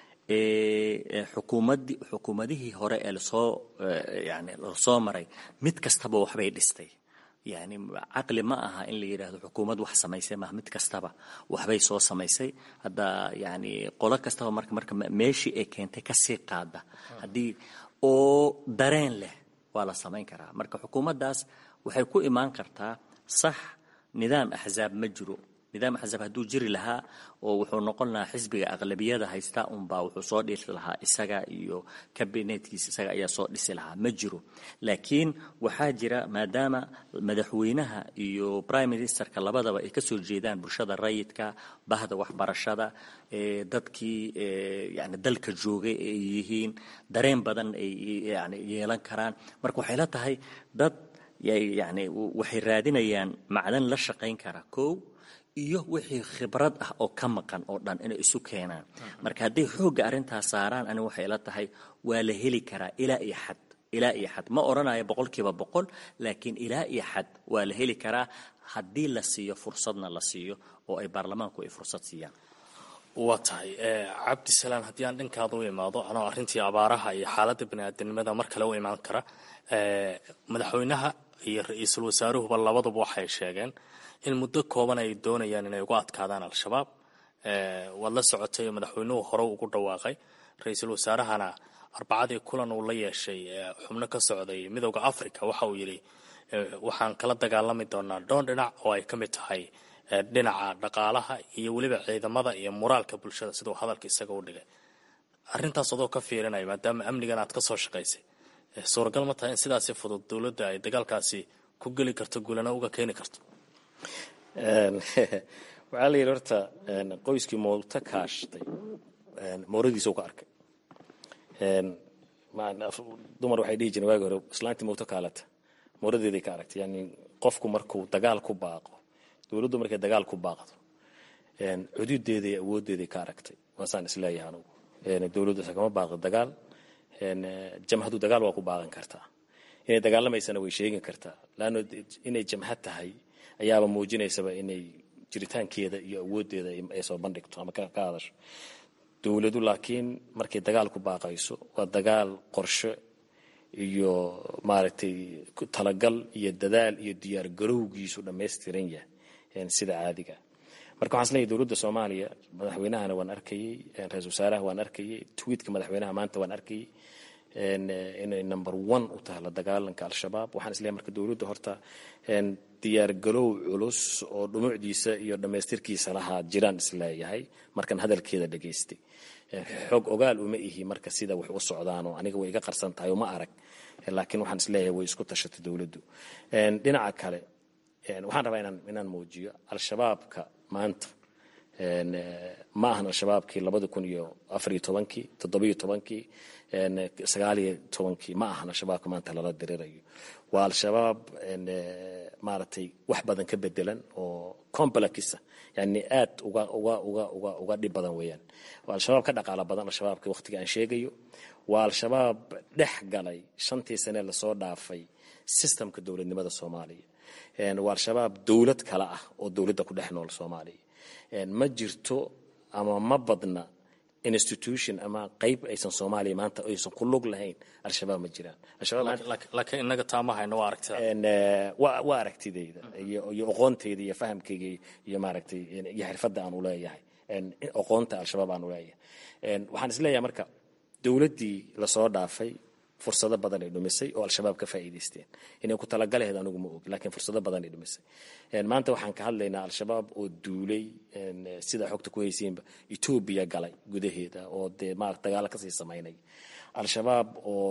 xukuumaddi xukuumadihii hore ee lasoo yani lasoo maray mid kastaba waxbay dhistay yani caqli ma aha in la yidhaahdo xukuumad wax samaysay maaha mid kastaba waxbay soo samaysay hadda yani qolo kastaba marka marka meeshii ay keentay kasii qaada haddii oo dareen leh waa la samayn karaa marka xukuumaddaas waxay ku imaan kartaa sax nidaam axzaab ma jiro nidaam axzaab hadduu jiri lahaa oo wuxuu noqon lahaa xisbiga aqlabiyada haysta unbaa wuxuu soo dhisi lahaa isaga iyo kabinetkiisa isaga ayaa soo dhisi lahaa ma jiro laakiin waxaa jira maadaama madaxweynaha iyo prime ministerka labadaba ay kasoo jeedaan bulshada rayidka bahda waxbarashada dadkii yani dalka joogay ay yihiin dareen badan ay yani yeelan karaan marka waxay la tahay dad yani waxay raadinayaan macdan la shaqayn kara kow iyo wixii khibrad ah oo ka maqan oo dhan inay isu keenaan marka hadday xoogga arrintaas saaraan ani waxay la tahay waa la heli karaa ilaa iyo xad ilaa iyo xad ma odhanayo boqolkiiba boqol laakiin ilaa iyo xad waa la heli karaa haddii la siiyo fursadna la siiyo oo ay baarlamaanku ay fursad siiyaan waa tahay cabdisalaan haddii aan dhankaada u imaado anoo arrintii abaaraha iyo xaaladda baniaadanimada mar kale u imaan kara madaxweynaha iyo ra-iisul wasaaruhuba labaduba waxay sheegeen in muddo kooban ay doonayaan inay uga adkaadaan al-shabaab waad la socotay madaxweynuhu hore ugu dhawaaqay ra-iisul wasaarahana arbacadii kulan uu la yeeshay xubno ka socday midowda africa waxa uu yidhi waxaan kala dagaalami doonaa dhoon dhinac oo ay ka mid tahay dhinaca dhaqaalaha iyo weliba ciidamada iyo moraalka bulshada siduu hadalka isaga u dhigay arrintaas adoo ka fiirinaya maadaama amnigan aad ka soo shaqaysay suuragal ma tahay in sidaasi fudud dowladda ay dagaalkaasi ku geli karto guulana uga keeni karto waxaa la yidhi horta qoyskii moolta kaashtay mooradiisa u ka arkay dumar waxay dhihi jireen waagi hore islaantii mowto kaalata mooradeeday ka aragtay yani qofku markuu dagaal ku baaqo dowladdu markay dagaal ku baaqdo cududeeda iyo awoodeeday ka aragtay waasaan isleeyahay anugu dowladdu kama baaqdo dagaal jamhadu dagaal waa ku baaqan kartaa inay dagaalamaysana way sheegin kartaa laanno inay jamhad tahay ayaaba muujinaysaba inay jiritaankeeda iyo awoodeeda ay soo bandhigto ama ka hadasho dowladu laakiin markay dagaal ku baaqayso waa dagaal qorshe iyo maaragtay talagal iyo dadaal iyo diyaar garowgiisu dhammaystiran yahay sida caadiga marka waxaan isleeyahay dowladda soomaaliya madaxweynahana waan arkayey ra-isul wasaaraha waan arkayey tweetka madaxweynaha maanta waan arkayey inay number one u tahay la dagaalanka al-shabaab waxaan isleeyahay marka dowladda horta diyaar garow culus oo dhumucdiisa iyo dhammaystirkiisa lahaa jiraan isleeyahay markan hadalkeeda dhegaystay xoog ogaal uma ihi marka sida wax u socdaanoo aniga way iga qarsan tahay uma arag laakiin waxaan isleeyahay way isku tashatay dowladdu dhinaca kale waxaan rabaa inaan inaan muujiyo al-shabaabka maanta ma ahan al-shabaabkii labadi kun iyo afariyo tobankii toddobiyo tobankii sagaaliyo tobankii ma ahan al-shabaabka maanta lala dirirayo waa al-shabaab maaragtay wax badan ka bedelan oo complexisa yani aad uga uga uga uga uga dhib badan weeyaan waa al-shabaab ka dhaqaalo badan al-shabaabka waqtiga aan sheegayo waa al-shabaab dhex galay shantii sane lasoo dhaafay systemka dowladnimada soomaaliya waa al-shabaab dowlad kale ah oo dowladda ku dhex nool soomaaliya ma jirto ama ma badna institution ama qayb aysan soomaaliya maanta aysan ku lug lahayn al-shabaab ma jiraan laakiin inaga taama hayno waa aragtida waa aragtidayda iyo aqoontayda iyo fahamkayga iyo maaragtay iyo xirfadda aan uleeyahay aqoonta al-shabaab aan uleeyahay waxaan isleeyahay marka dowladdii lasoo dhaafay fursado badan ay dhumisay oo al-shabaab ka faa'iidaysteen inay ku talagalaheed anigu ma og laakiin fursado badan ay dhumisay maanta waxaan ka hadlaynaa al-shabaab oo duulay sida xogta ku haysiinba etoobiya galay gudaheeda oo dee maarata dagaalo kasii samaynay al-shabaab oo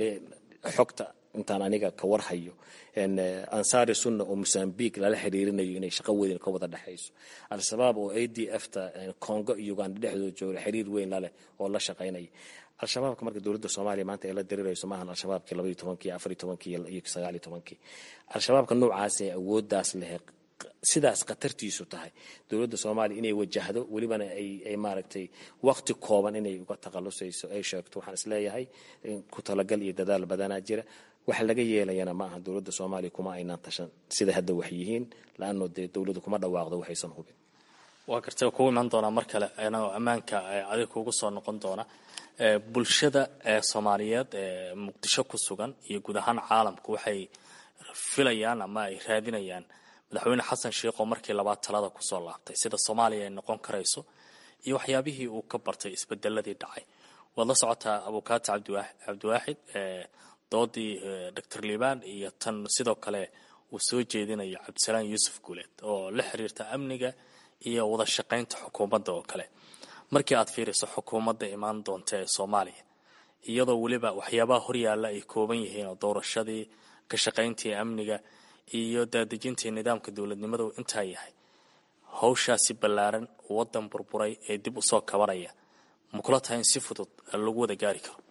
xogta intaan aniga ka warhayo ansaari sunna oo mosambiq lala xiriirinayo inay shaqo weyn ka wada dhexayso al-shabaab oo a d f ta congo iyo uganda dhexdooda jooga xiriir weyn laleh oo la shaqaynaya al-shabaabka marka dowladda soomaaliya maanta ay la dirirayso maahan al-shabaabkii labaiyo tobankii afariyo tobankii iyo sagaaliyo tobankii al-shabaabka noocaas ee awooddaas leh sidaas khatartiisu tahay dowladda soomaaliya inay wajahdo welibana ay maaragtay waqti kooban inay uga takhalusayso ay sheegto waxaan isleeyahay ku talagal iyo dadaal badanaa jira wax laga yeelayana ma aha dowladda soomaaliya kuma aynaan tashan sida hadda wax yihiin la-ano dee dowladdu kuma dhawaaqdo waxaysan hubin waa gartay kugu imaan doonaa mar kale anagoo ammaanka adig kugu soo noqon doona bulshada soomaaliyeed ee muqdisho ku sugan iyo guud ahaan caalamku waxay filayaan ama ay raadinayaan madaxweyne xasan sheikh oo markii labaad talada kusoo laabtay sida soomaaliya ay noqon karayso iyo waxyaabihii uu ka bartay isbedeladii dhacay waad la socotaa abukaati cabdiwaaxid doodii doctor liibaan iyo tan sidoo kale uu soo jeedinayo cabdisalaan yuusuf guuleed oo la xiriirta amniga iyo wada shaqaynta xukuumadda oo kale markii aad fiiriso xukuumadda imaan doonta ee soomaaliya iyadoo weliba waxyaabaha horyaalla ay kooban yihiin oo doorashadii ka shaqayntii amniga iyo daadejintii nidaamka dowladnimadu intaa yahay hawshaasi ballaaran waddan burburay ee dib u soo kabanaya ma kula tahay in si fudud lagu wada gaari karo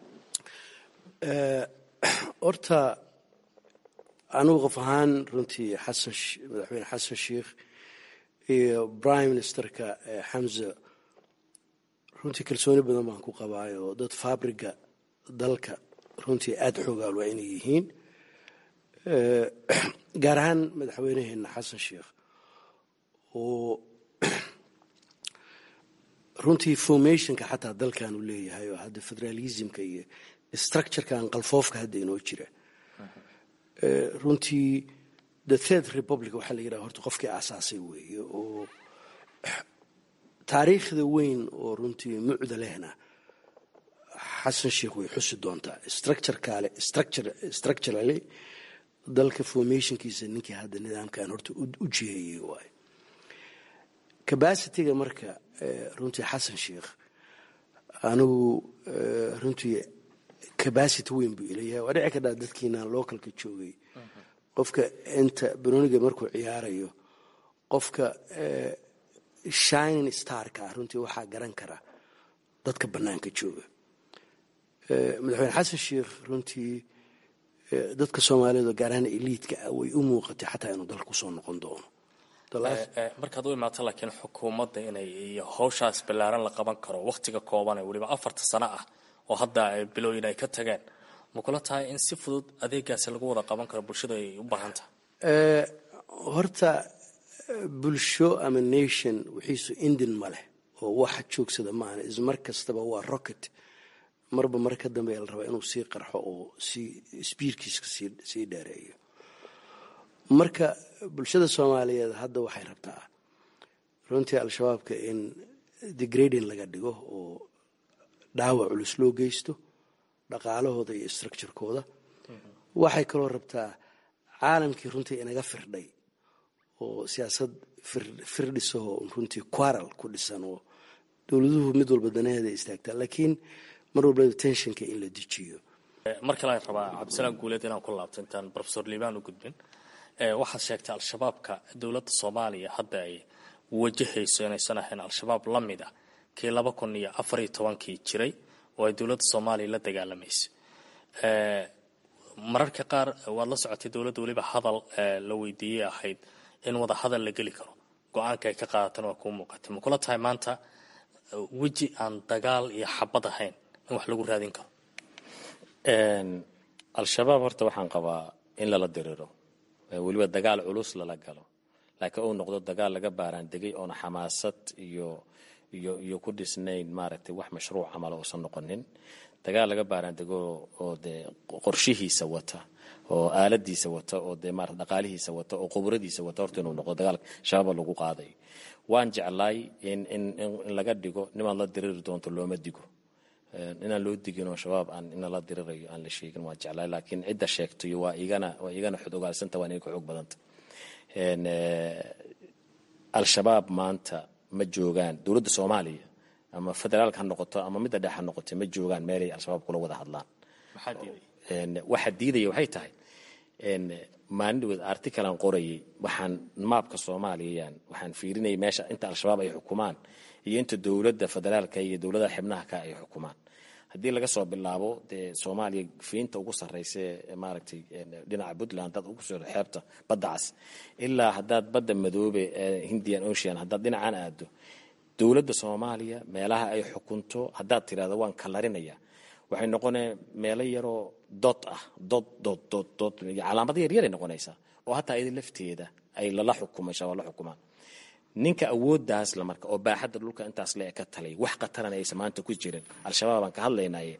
horta anugu qof ahaan runtii xasan madaxweyne xasan sheikh iyo prime ministerka xamza runtii kalsooni badan baan ku qabaayo dad fabriga dalka runtii aada xoogaal waa inay yihiin gaar ahaan madaxweynaheena xasan sheikh oo runtii formationka xataa dalkan uu leeyahay oo hadda federalismka iyo structurekan qalfoofka hadda inoo jira runtii the third republic waxaa la yidhaha horta qofkii aasaasay weeye oo taariikhda weyn oo runtii mucda lehna xasan sheikh way xusi doontaa structurekale structurally dalka formationkiisa ninkii hadda nidaamkan horta u jiheeyey waayo capacityga marka runtii xasan sheikh anigu runtii cabacity weyn buu ilayahay waa dhici kadhaa dadkiina localka joogay qofka inta banooniga markuu ciyaarayo qofka shining starka ah runtii waxaa garan kara dadka bannaanka jooga madaxweyne xasan sheikh runtii dadka soomaaliyed gaar ahaan eliidka ah way u muuqatay xataa inuu dalka kusoo noqon doono markaad u imaato laakiin xukuumadda inay iyo hawshaas ballaaran la qaban karo wakhtiga kooban ee weliba afarta sano ah oo hadda bilooyin ay ka tageen ma kula tahay in si fudud adeegaasi lagu wada qaban karo bulshada ay u baahan tahay horta bulsho ama nation wixiisu indin ma leh oo waxa joogsada maahan ismar kastaba waa rocket marba mar ka dambeya la rabaa inuu sii qarxo oo sii sbiirkiiska sii dheereeyo marka bulshada soomaaliyeed hadda waxay rabtaa runtii al-shabaabka in degrading laga dhigo oo dhaawac culus loo geysto dhaqaalahooda iyo structurekooda waxay kaloo rabtaa caalamkii runtii inaga firdhay oo siyaasad firdhisahoo runtii quaral ku dhisan oo dowladuhu mid walba danaheeda istaagtaa laakiin mar walba tensionka in la dejiyo mar kale aan rabaa cabdisalaam guuleed inaan ku laabto intaan rofesor liibaan u gudbin waxaad sheegtay al-shabaabka dowladda soomaaliya hadda ay wajahayso inaysan ahayn al-shabaab la mid ah kii laba kun iyo afar iyo tobankii jiray oo ay dowladda soomaaliya la dagaalamaysa mararka qaar waad la socotay dowladda weliba hadal la weydiiyey ahayd in wada hadal la geli karo go-aanka ay ka qaadatan waa kuu muuqatay ma kula tahay maanta weji aan dagaal iyo xabad ahayn in wax lagu raadin karo al-shabaab horta waxaan qabaa in lala diriro weliba dagaal culus lala galo laakiin uu noqdo dagaal laga baaraan degay oona xamaasad iyo iyo iyo ku dhisnayn maaragtay wax mashruuc camal uusan noqonin dagaal laga baaraan dego oo dee qorshihiisa wata oo aaladiisa wata oo dee maarata dhaqaalihiisa wata oo qubradiisa wata horta inuu noqdo dagaal shabaaba lagu qaadayo waan jeclaay in in in laga dhigo nimaad la diriri doonto looma digo inaan loo digin oo shabaab aan ina la dirirayo aan la sheegin waan jeclaay laakiin cidda sheegtayo waa igana waa igana xod ogaalsanta waa inay ka xoog badanta al-shabaab maanta ma joogaan dowladda soomaaliya ama federaalka ha noqoto ama midda dhex ha noqoto ma joogaan meelay al-shabaab kula wada hadlaan waxa diidaya waxay tahay maalin dhaweed artikalan qorayay waxaan maabka soomaaliyayaan waxaan fiirinayay meesha inta al-shabaab ay xukumaan iyo inta dowladda federaalka iyo dowladaha xibnaha ka ay xukumaan haddii laga soo bilaabo dee soomaaliya fiinta ugu sarraysa ee maaragtay dhinaca puntland haddaad ugu soo xeebta badda cas ilaa haddaad badda madoobe ee hindian ocean haddaad dhinacaan aado dowladda soomaaliya meelaha ay xukunto haddaad tirahdo waan kalarinaya waxay noqonee meelo yaroo dod ah dod dod dod dod calaamado yaryaray noqonaysaa oo hataa iyada lafteeda ay lala xukumay shabaab la xukumaan ninka awooddaas la marka oo baaxadda dhulka intaas le ka talay wax khataran aysan maanta ku jirin al-shabaab aan ka hadlaynaye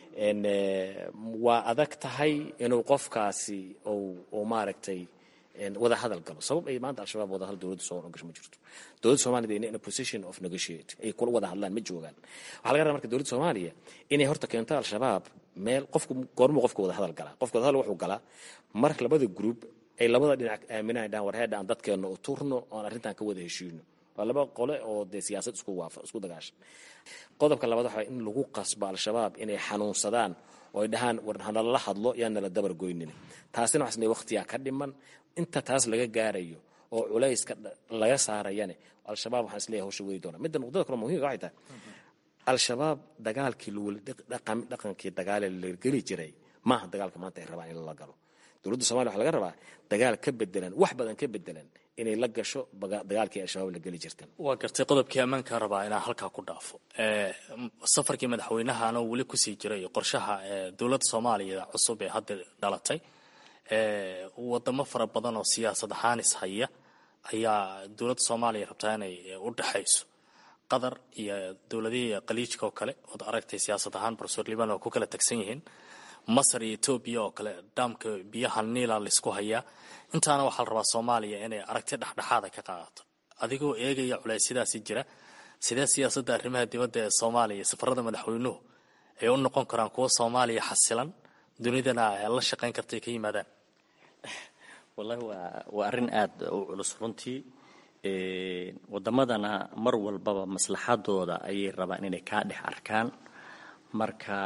waa adag tahay inuu qofkaasi uu maaragtay wada hadal galo sabab ay maanta al-shabaab wada hadal dowladda soo gasho ma jirto dowladda soomaliya in a position of negotiate ay kula wada hadlaan ma joogaan waxaa laga rabaa marka dowladda soomaaliya inay horta keento al-shabaab meel qofku goormuu qofka wada hadal galaa qofka wada hadal wuxuu galaa mar labada group ay labada dhinac aaminaan dhahan warheedha aan dadkeenna u turno oon arrintan ka wada heshiino waa laba qole oo dee siyaasad isku waafa isku dagaashan qodobka labaad waxaa in lagu qasbo al-shabaab inay xanuunsadaan oo ay dhahaan war hanala hadlo yaan nala dabar goynin taasina waxas le waqtiyaa ka dhiman inta taas laga gaarayo oo culayska laga saarayane al-shabaab waxaan isleeyahay hawsha wadi doona midda nuqdada kale muhimka waxay tahay al-shabaab dagaalkii laweli dhaqankii dagaale la geli jiray maaha dagaalka maanta ay rabaan in lala galo dowladda somaliya waxa laga rabaa dagaal ka bedelan wax badan ka bedelan inay la gasho dagaalkii al-shabaab la geli jirtan waa gartay qodobkii ammaankaa rabaa inaan halkaa ku dhaafo safarkii madaxweynaha anoo weli kusii jiray qorshaha dowladda soomaaliya cusub ee hadda dhalatay wadamo fara badan oo siyaasad ahaan ishaya ayaa dowladda soomaaliya rabtaa inay u dhexayso qatar iyo dowladihii khaliijka oo kale ood aragtay siyaasad ahaan profesor liban oo ku kala tagsan yihiin masar iyo etoobiya oo kale dhaamka biyaha niila laysku hayaa intaana waxaa la rabaa soomaaliya inay aragti dhexdhexaada ka qaadato adigoo eegaya culeysyadaasi jira sidee siyaasadda arrimaha dibadda ee soomaaliya safarada madaxweynuhu ay u noqon karaan kuwo soomaaliya xasilan dunidana la shaqayn karta ay ka yimaadaan wallahi waa waa arrin aada u culus runtii waddamadana mar walbaba maslaxadooda ayay rabaan inay kaa dhex arkaan marka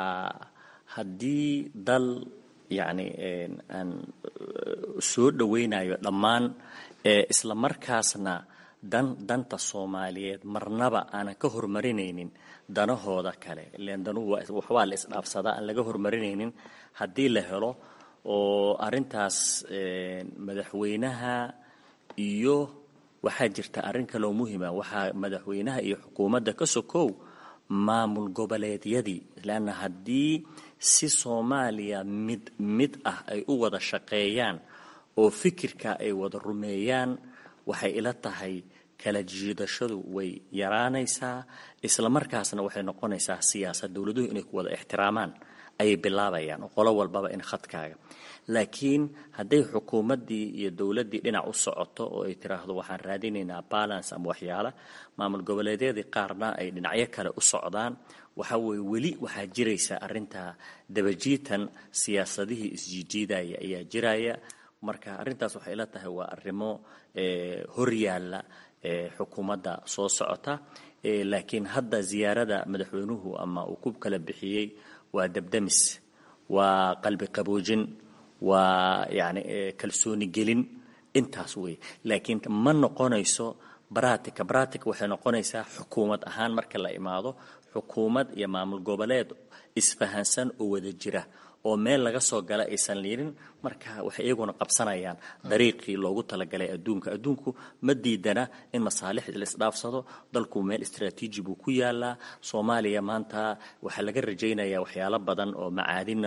haddii dal yacni aan soo dhoweynayo dhammaan isla markaasna dan danta soomaaliyeed marnaba aanan ka hormarinaynin danahooda kale ileen danuhu waxbaa la isdhaafsadaa aan laga hormarinaynin haddii la helo oo arrintaas madaxweynaha iyo waxaa jirta arrin kaloo muhima waxaa madaxweynaha iyo xukuumadda ka sokow maamul goboleedyadii leanna haddii si soomaaliya mid mid ah ay u wada shaqeeyaan oo fikirka ay wada rumeeyaan waxay ila tahay kala jiidashadu way yaraanaysaa isla markaasna waxay noqonaysaa siyaasad dowladuhu inay ku wada ixtiraamaan ayay bilaabayaan oo qolo walbaba in khadkaaga laakiin hadday xukuumaddii iyo dowladdii dhinac u socoto oo ay tiraahdo waxaan raadinaynaa balance ama waxyaala maamul goboleedyadii qaarna ay dhinacyo kale u socdaan waxa weeye weli waxaa jiraysa arrintaa dabajiitan siyaasadihii isjiijiidaya ayaa jiraya marka arrintaas waxay ila tahay waa arrimo horyaalla xukuumadda soo socota laakiin hadda ziyaarada madaxweynuhu ama uu ku kala bixiyey waa dabdamis waa qalbi qaboojin waa yani kalsooni gelin intaas wey laakiin ma noqonayso baratica baratica waxay noqonaysaa xukuumad ahaan marka la imaado xukuumad iyo maamul goboleed isfahansan oo wada jira oo meel laga soo gala aysan liirin marka waxay iyaguna qabsanayaan dariiqii loogu talagalay adduunka adduunku ma diidana in masaalixda la isdhaafsado dalku meel istraatiiji buu ku yaalaa soomaaliya maanta waxaa laga rajaynayaa waxyaalo badan oo macaadina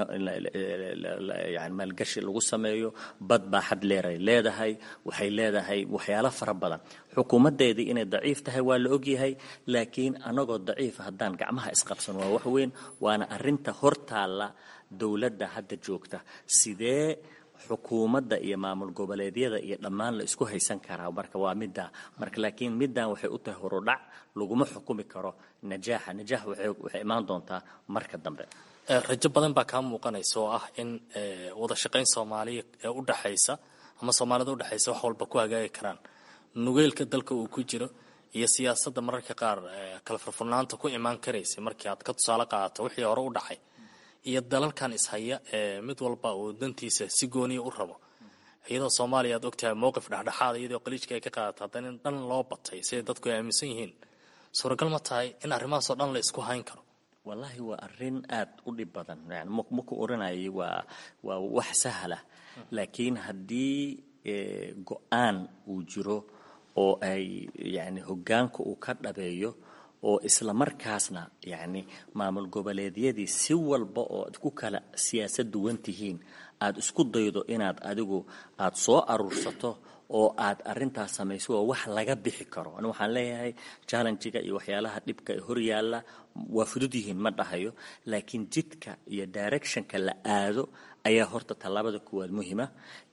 yani maalgashi lagu sameeyo bad baa xad leeray leedahay waxay leedahay waxyaalo fara badan xukuumaddeedii inay daciif tahay waa la ogyahay laakiin anagoo daciifa haddaan gacmaha isqabsan waa wax weyn waana arrinta hortaalla dowladda hadda joogta sidee xukuumadda iyo maamul goboleedyada iyo dhammaan la isku haysan karaa marka waa middaa marka laakiin middan waxay u tahay horudhac laguma xukumi karo najaaxa najaax waxay imaan doontaa marka dambe rajo badan baa kaa muuqanaysa oo ah in wada shaqayn soomaaliya ee u dhaxaysa ama soomaalida u dhexaysa wax walba ku hagaagi karaan nugeylka dalka uu ku jiro iyo siyaasadda mararka qaar kala furfurnaanta ku imaan karaysa markii aad ka tusaale qaadato wixii hore u dhacay iyo dalalkan ishaya ee mid walba uu dantiisa si gooniya u rabo iyadoo soomaaliya aad ogtahay mowqif dhexdhexaada iyadoo qaliijka ay ka qaadata haddana in dhan loo batay siday dadku ay aaminsan yihiin suuragal ma tahay in arrimahaasoo dhan la isku hayn karo wallaahi waa arrin aad u dhib badan yani ma ku oranayay waa waa wax sahla laakiin haddii go-aan uu jiro oo ay yani hoggaanka uu ka dhabeeyo oo isla markaasna yacni maamul goboleedyadii si walba oo ad ku kala siyaasad duwan tihiin aad isku daydo inaad adigu aad soo aruursato oo aad arintaas samayso waa wax laga bixi karo ani waxaan leeyahay challengiga iyo waxyaalaha dhibka ee horyaalla waa fudud yihiin ma dhahayo laakiin jidka iyo directionka la aado ayaa horta tallaabada kuwaad muhima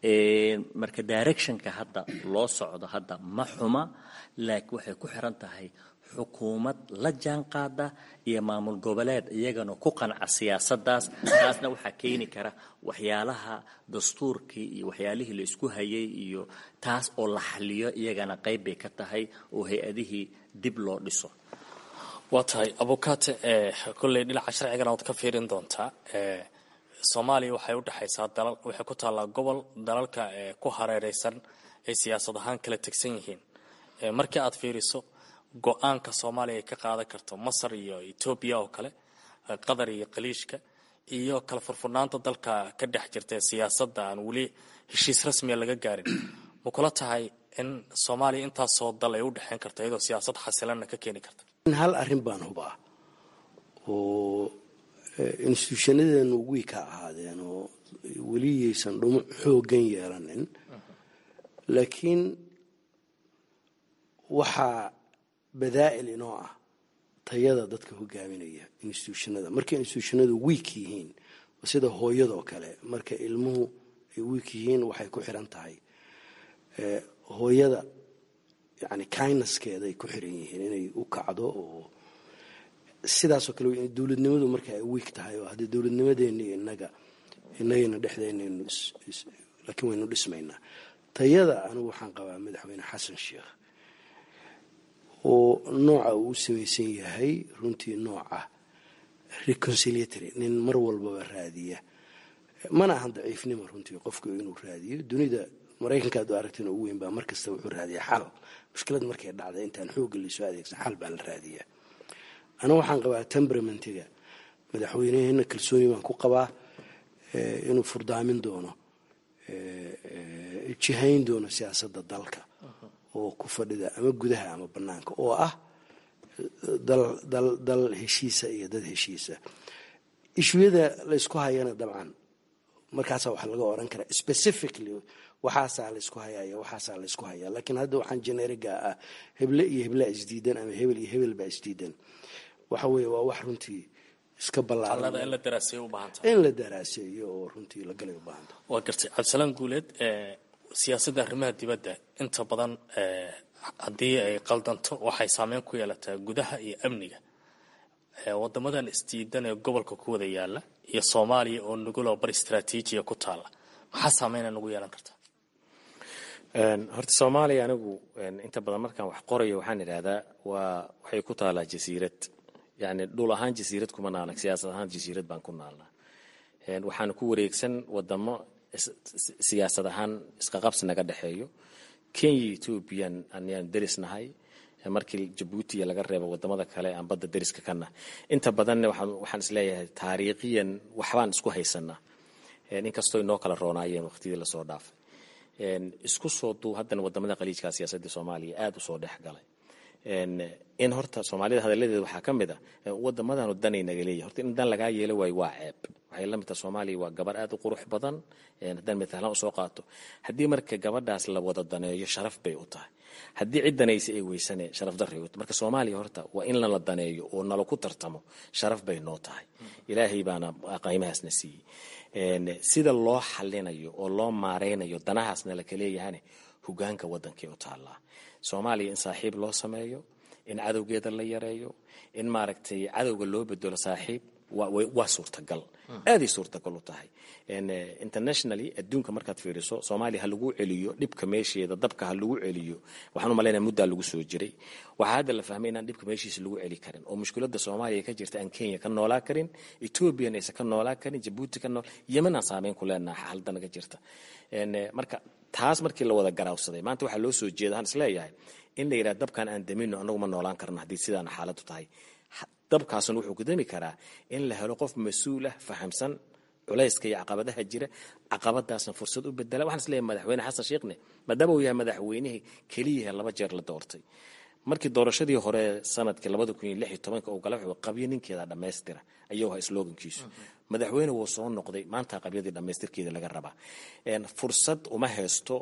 marka directionka hadda loo socdo hadda ma xuma laakiin waxay ku xiran tahay xukuumad la jaan qaada iyo maamul goboleed iyagana ku qanca siyaasadaas taasna waxaa keeni kara waxyaalaha dastuurkii iyo waxyaalihii la isku hayay iyo taas oo la xaliyo iyagana qayb bay ka tahay oo hay-adihii dib loo dhiso waa tahay abukate kolley dhinaca sharcigana waad ka fiirin doontaa soomaaliya waxay u dhexaysaa dalal waxay ku taallaa gobol dalalka ku hareereysan ay siyaasad ahaan kala tegsan yihiin markii aad fiiriso go-aanka soomaaliya ay ka qaadan karto masar iyo etoobiya oo kale qatar iyo khaliijka iyo kala furfurnaanta dalka ka dhex jirta ee siyaasadda aan weli heshiis rasmiya laga gaarin ma kula tahay in soomaaliya intaasoo dal ay u dhexeyn karto iyadoo siyaasad xasilanna ka keeni karta hal arrin baan hubaa oo instituushanadeenu wii ka ahaadeen oo weliyaysan dhumuc xooggan yeelanin laakiin waxaa badaa'il inoo ah tayada dadka hogaaminaya instituushonada markay instituushonadu wiik yihiin sida hooyadoo kale marka ilmuhu ay wiik yihiin waxay ku xiran tahay hooyada yani kindnesskeeday ku xiran yihiin inay u kacdo oo sidaasoo kale dowladnimadu marka ay wiik tahay oo haddii dowladnimadeeni inaga inagayna dhexdeynaynu laakiin waynu dhismaynaa tayada anigu waxaan qabaa madaxweyne xasan sheekh oo nooca uu u samaysan yahay runtii nooca reconciliatory nin mar walbaba raadiya mana ahan daciifnimo runtii qofku inuu raadiyo dunida maraykanka ad aragteen ugu weyn baa markasta wuxuu raadiya xal mushkilad markay dhacday intaan xoogga laysoo adeegsan xal baa la raadiyaa aniga waxaan qabaa temperamentiga madaxweyneheena kalsooni baan ku qabaa inuu furdaamin doono jihayn doono siyaasadda dalka oo ku fadhida ama gudaha ama banaanka oo ah dal dal dal heshiisa iyo dad heshiisa ishuyada laysku hayana dabcan markaasaa wax laga oran karaa specifically waxaasaa laysku hayayo waxaasaa laysku hayaa laakiin hadda waxaan generiga ah heble iyo heblaa isdiidan ama hebel iyo hebel baa isdiidan waxa weeye waa wax runtii iska ballaaran in la daraaseeyo u baahanta in la daraaseeyo oo runtii la galay u baahanta waa gartay cabdisalaan guuleed siyaasadda arrimaha dibadda inta badan haddii ay qaldanto waxay saameyn ku yeelataa gudaha iyo amniga wadamadan isdiidan ee gobolka ku wada yaala iyo soomaaliya oo nuguloo bar istraatiijiya ku taala maxaa saameyna nagu yeelan kartaa horta soomaaliya anigu inta badan markaan wax qorayo waxaan idhaahdaa waa waxay ku taalaa jasiirad yani dhul ahaan jasiirad kuma naalna siyaasad ahaan jasiirad baan ku naalnaa waxaan ku wareegsan wadamo siyaasad ahaan isqaqabsi naga dhexeeyo kenya ethoobiyan ayaan derisnahay markii jabuuti iyo laga reebo wadamada kale aan badda deriska kana inta badanna waxaan isleeyahay taariikhiyan waxbaan isku haysanaa inkastoo inoo kala roonaayeen waqtidii lasoo dhaafay isku soo duu haddana wadamada qaliijka siyaasadda soomaaliya aada usoo dhex galay in horta soomaalida hadaladeeda waxaa ka mid a wadamadanu danay naga leeyahy horta in dan lagaa yeelo waayo waa ceeb waxay la mid taha soomaaliya waa gabar aada u qurux badan haddaan matalan usoo qaato haddii marka gabadhaas la wada daneeyo sharaf bay u tahay haddii cid danaysa ay weysane sharaf daray u tahay marka soomaaliya horta waa in lala daneeyo oo nala ku tartamo sharaf bay noo tahay ilaahay baana qiimahaasna siiyey sida loo xalinayo oo loo maareynayo danahaasna laka leeyahane hogaanka wadankay u taallaa soomaaliya in saaxiib loo sameeyo in cadowgeeda la yareeyo in maaragtay cadowga loo bedelo saaxiib waa suurtagal aaday suurtagal u tahay internationally adduunka markaad fiiriso soomaaliya ha lagu celiyo dhibka meesheeda dabka ha lagu celiyo waxaan u malaynaya muddaa lagu soo jiray waxaa hadda la fahmay inaan dhibka meeshiisa lagu celi karin oo mushkiladda soomaaliya ka jirta aan kenya ka noolaa karin ethoobiyan aysan ka noolaa karin jabuuti ka nool yemen aan saameyn ku leenaha xaalada naga jirta marka taas markii la wada garaawsaday maanta waxaa loo soo jeeda waxaan isleeyahay in la yidhaha dabkan aan damino annagu ma noolaan karno haddii sidaan xaaladdu tahay dabkaasuna wuxuu ku dami karaa in la helo qof mas-uul ah fahamsan culayska iyo caqabadaha jira caqabadaasna fursad u bedela waxaan isleeyahay madaxweyne xasan sheekhne maadaama uu yahay madaxweynihii keliyaha laba jeer la doortay markii doorashadii hore sanadkii labada kun iyo lix iyo tobanka uu gala wuxuu qabyo ninkeeda dhammaystira ayuu ahaa slogankiisu madaxweyne wuu soo noqday maanta qabyadii dhammaystirkeeda laga rabaa fursad uma haysto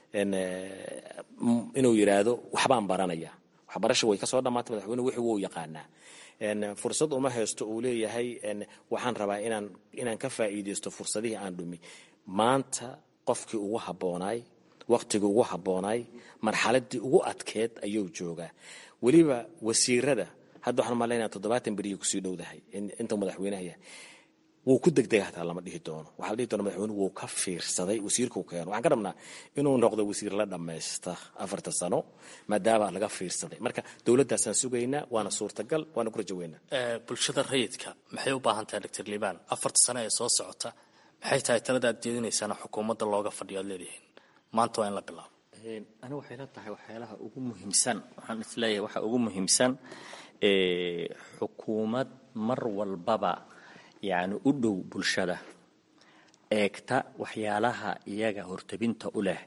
inuu yidhaahdo waxbaan baranaya waxbarasha way kasoo dhammaatay madaxweyne wixii wuu yaqaanaa fursad uma haysto uu leeyahay waxaan rabaa inaan inaan ka faa'iidaysto fursadihii aan dhumi maanta qofkii ugu habboonaay waqtigii ugu habboonaay marxaladii ugu adkeed ayuu joogaa weliba wasiirada hadda waxaan malaynaya toddobaatan beriyo kusii dhowdahay intuu madaxweynaha yahay wuu ku degdega hataa lama dhihi doono waxaa la dhihi doona madaxweynuhu wuu ka fiirsaday wasiirkuu keeno waxaan ka rabnaa inuu noqdo wasiir la dhammaysta afarta sano maadaama laga fiirsaday marka dowladdaasaan sugaynaa waana suurtagal waana ku rajo weynaa bulshada rayidka maxay u baahan tahay doctor liibaan afarta sano ee soo socota maxay tahay talada aad jeedinaysaana xukuumadda looga fadhiyo aad leedihiin maanta waa in la bilaabo aniga waxay la tahay waxyaalaha ugu muhiimsan waxaan isleeyahay waxa ugu muhiimsan xukuumad mar walbaba yacni u dhow bulshada eegta waxyaalaha iyaga hortabinta u leh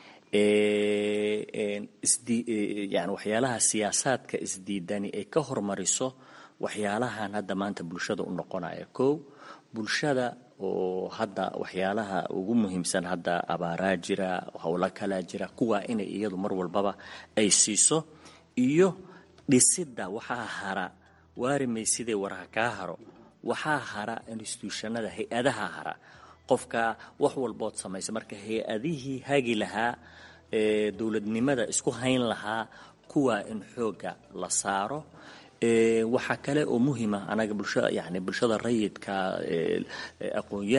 yani waxyaalaha siyaasaadka isdiidani ay ka hormariso waxyaalahan hadda maanta bulshada u noqonaya kow bulshada oo hadda waxyaalaha ugu muhiimsan hadda abaaraa jira howlo kalaa jira kuwaa inay iyadu mar walbaba ay siiso iyo dhisidda waxaa hara waarimay sidee waraha kaa haro waxaa hara instituushanada hay-adaha hara qofka wax walbood samaysa marka hay-adihii hagi lahaa ee dowladnimada isku hayn lahaa kuwa in xooga la saaro waxaa kale oo muhiima anaga bulshada yani bulshada rayidka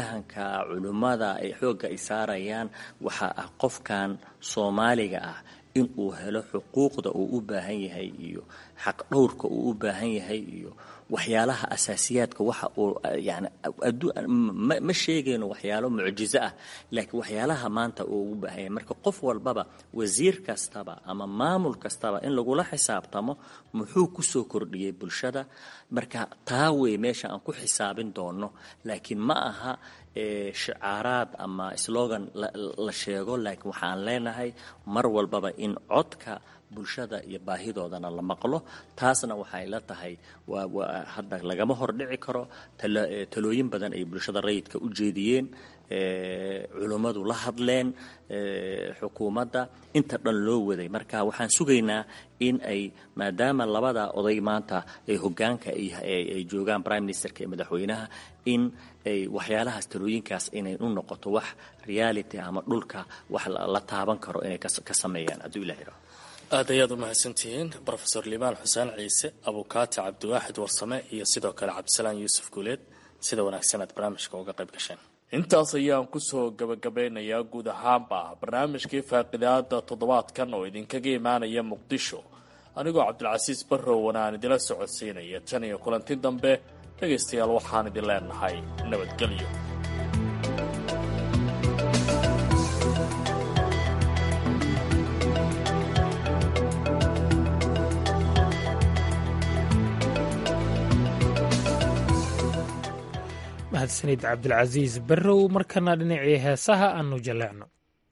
aqoon-yahanka culimmada ay xoogga ay saarayaan waxaa ah qofkan soomaaliga ah in uu helo xuquuqda uu u baahan yahay iyo xaq dhowrka uu u baahan yahay iyo waxyaalaha asaasiyaadka waxa uu yani ma sheegayno waxyaalo mucjizo ah laakiin waxyaalaha maanta uu ugu baahan yahay marka qof walbaba wasiir kastaba ama maamul kastaba in lagula xisaabtamo muxuu kusoo kordhiyey bulshada marka taa wey meesha aan ku xisaabin doono laakiin ma aha shicaaraad ama slogan la sheego laakiin waxaan leenahay mar walbaba in codka bulshada iyo baahidoodana la maqlo taasna waxay la tahay waa hadda lagama hordhici karo talooyin badan ay bulshada rayidka u jeediyeen culummadu la hadleen xukuumadda inta dhan loo waday marka waxaan sugaynaa in ay maadaama labada oday maanta ay hogaanka ay joogaan prime ministerka iyo madaxweynaha in ay waxyaalahaas talooyinkaas inay u noqoto wax reality ama dhulka wax la taaban karo inay ka sameeyaan hadduu ilah yidhaho aad ayaad u mahadsantihiin rofeor liibaan xuseen ciise abukaati cabdiwaaxid warsame iyo sidoo kale cabdisalaan yuusuf guuleed sida wanaagsan aad barnaamijka uga qayb gasheen intaas ayaan kusoo gabagabeynayaa guud ahaanba barnaamijkii faaqidaada toddobaadkan oo idinkaga imaanaya muqdisho anigoo cabdilcasiis barrowan aan idila socodsiinaya tan iyo kulanti dambe dhegaystayaal waxaan idin leenahay nabadgelyo mahadsanid cabdilcasiis barrow markana dhinacii heesaha aanu jaleecno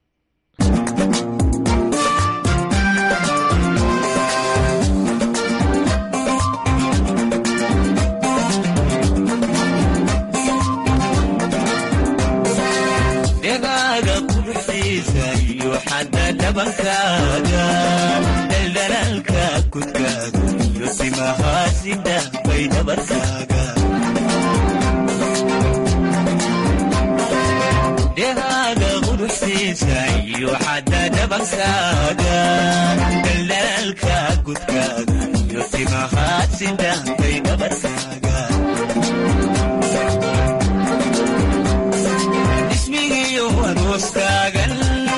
dhegaaga quruxiisa iyo xadda dhabankaaga dhaldhalaalka kudkaaga iyo timahaasida bay dhabarkaaga dhegaaga quruxiisa iyo xadda dhabankaaga dhaldhalaalka kudkaaga iyo timahaasida bay dhabarkaaga ismigiyo arooskaagan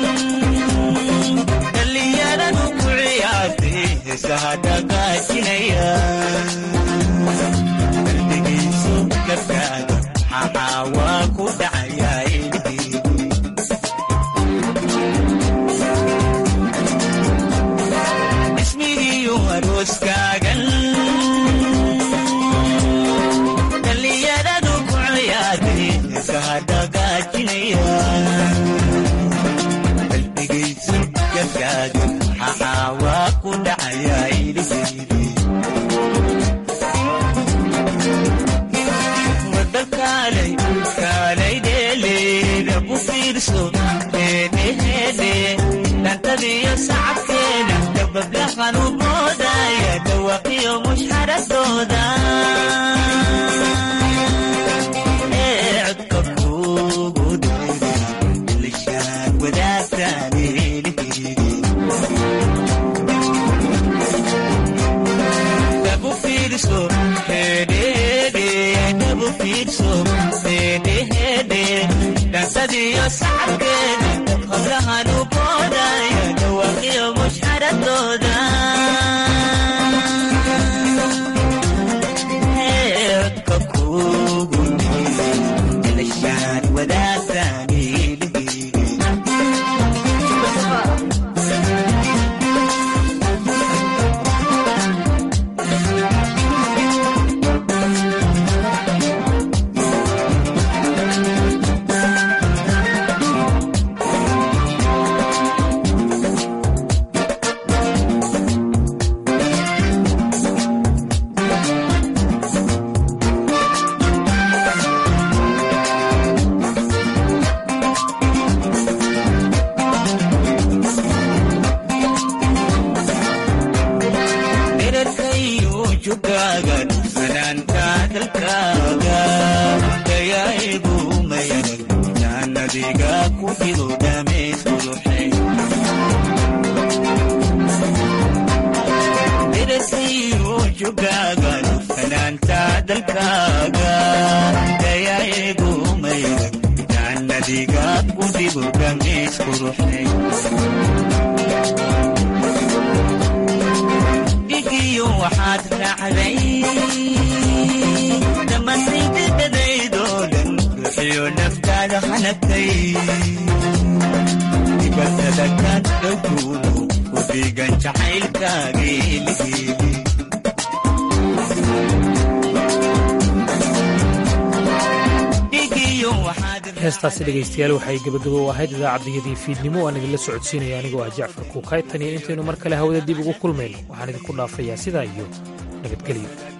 dhallinyaradu ku ciyaartay heesaha dhaqaajinaya qalbigiisu gabkaaga maxaa waa ku dhacayaa ismigiyo arooskaagan dhallinyaradu ku ciyaartay heesaha dhaqaajinaya qalbigaysu gabkaaga maxaa waa ku dhacayaa iliheydi wadakaalay kaalay dheeleeda ku fiirso heedheheedhe dhantadiyo sacabkeeda dabablahan u boodaya dhawaqiyo mushxaradooda ee codka kugu dheeray ilishaan wadaagtaan eeliheydi dhabu fiirso heedheheedhe dhabu fiirso heedheheedhe dhansadiyo sacabkeeda qablahan u boodaya dhawaqiyo mushxaradooda ee codka kugu dheeray ilishaan wadaagtaan eeliheydi dherarkayo jugaaga fanaanka dalkaaga dayaa'igu mayanag jaannadiga ku jiro dhamays quruxay dherarkayo jugaaga fanaanta dalkaaga dayaa'igu mayanag jaannadiga ku jiro dhamays quruxay dhigiyo waxaad raacday dhammaantaydadadaydoo dhan ruuxiyo naftaada hanagtay dibatada kaad dhowguudu ku dhiigan jacaylkaageeligeeli heestaasi dhegaystayaal waxay gebagabo u ahayd idaacaddayadii fiidnimo aan idinla socodsiinaya anigoo ah jacfar kuukay tan iyo intaynu mar kale hawada dib ugu kulmayno waxaan idinku dhaafayaa sidaa iyo nabadgelyo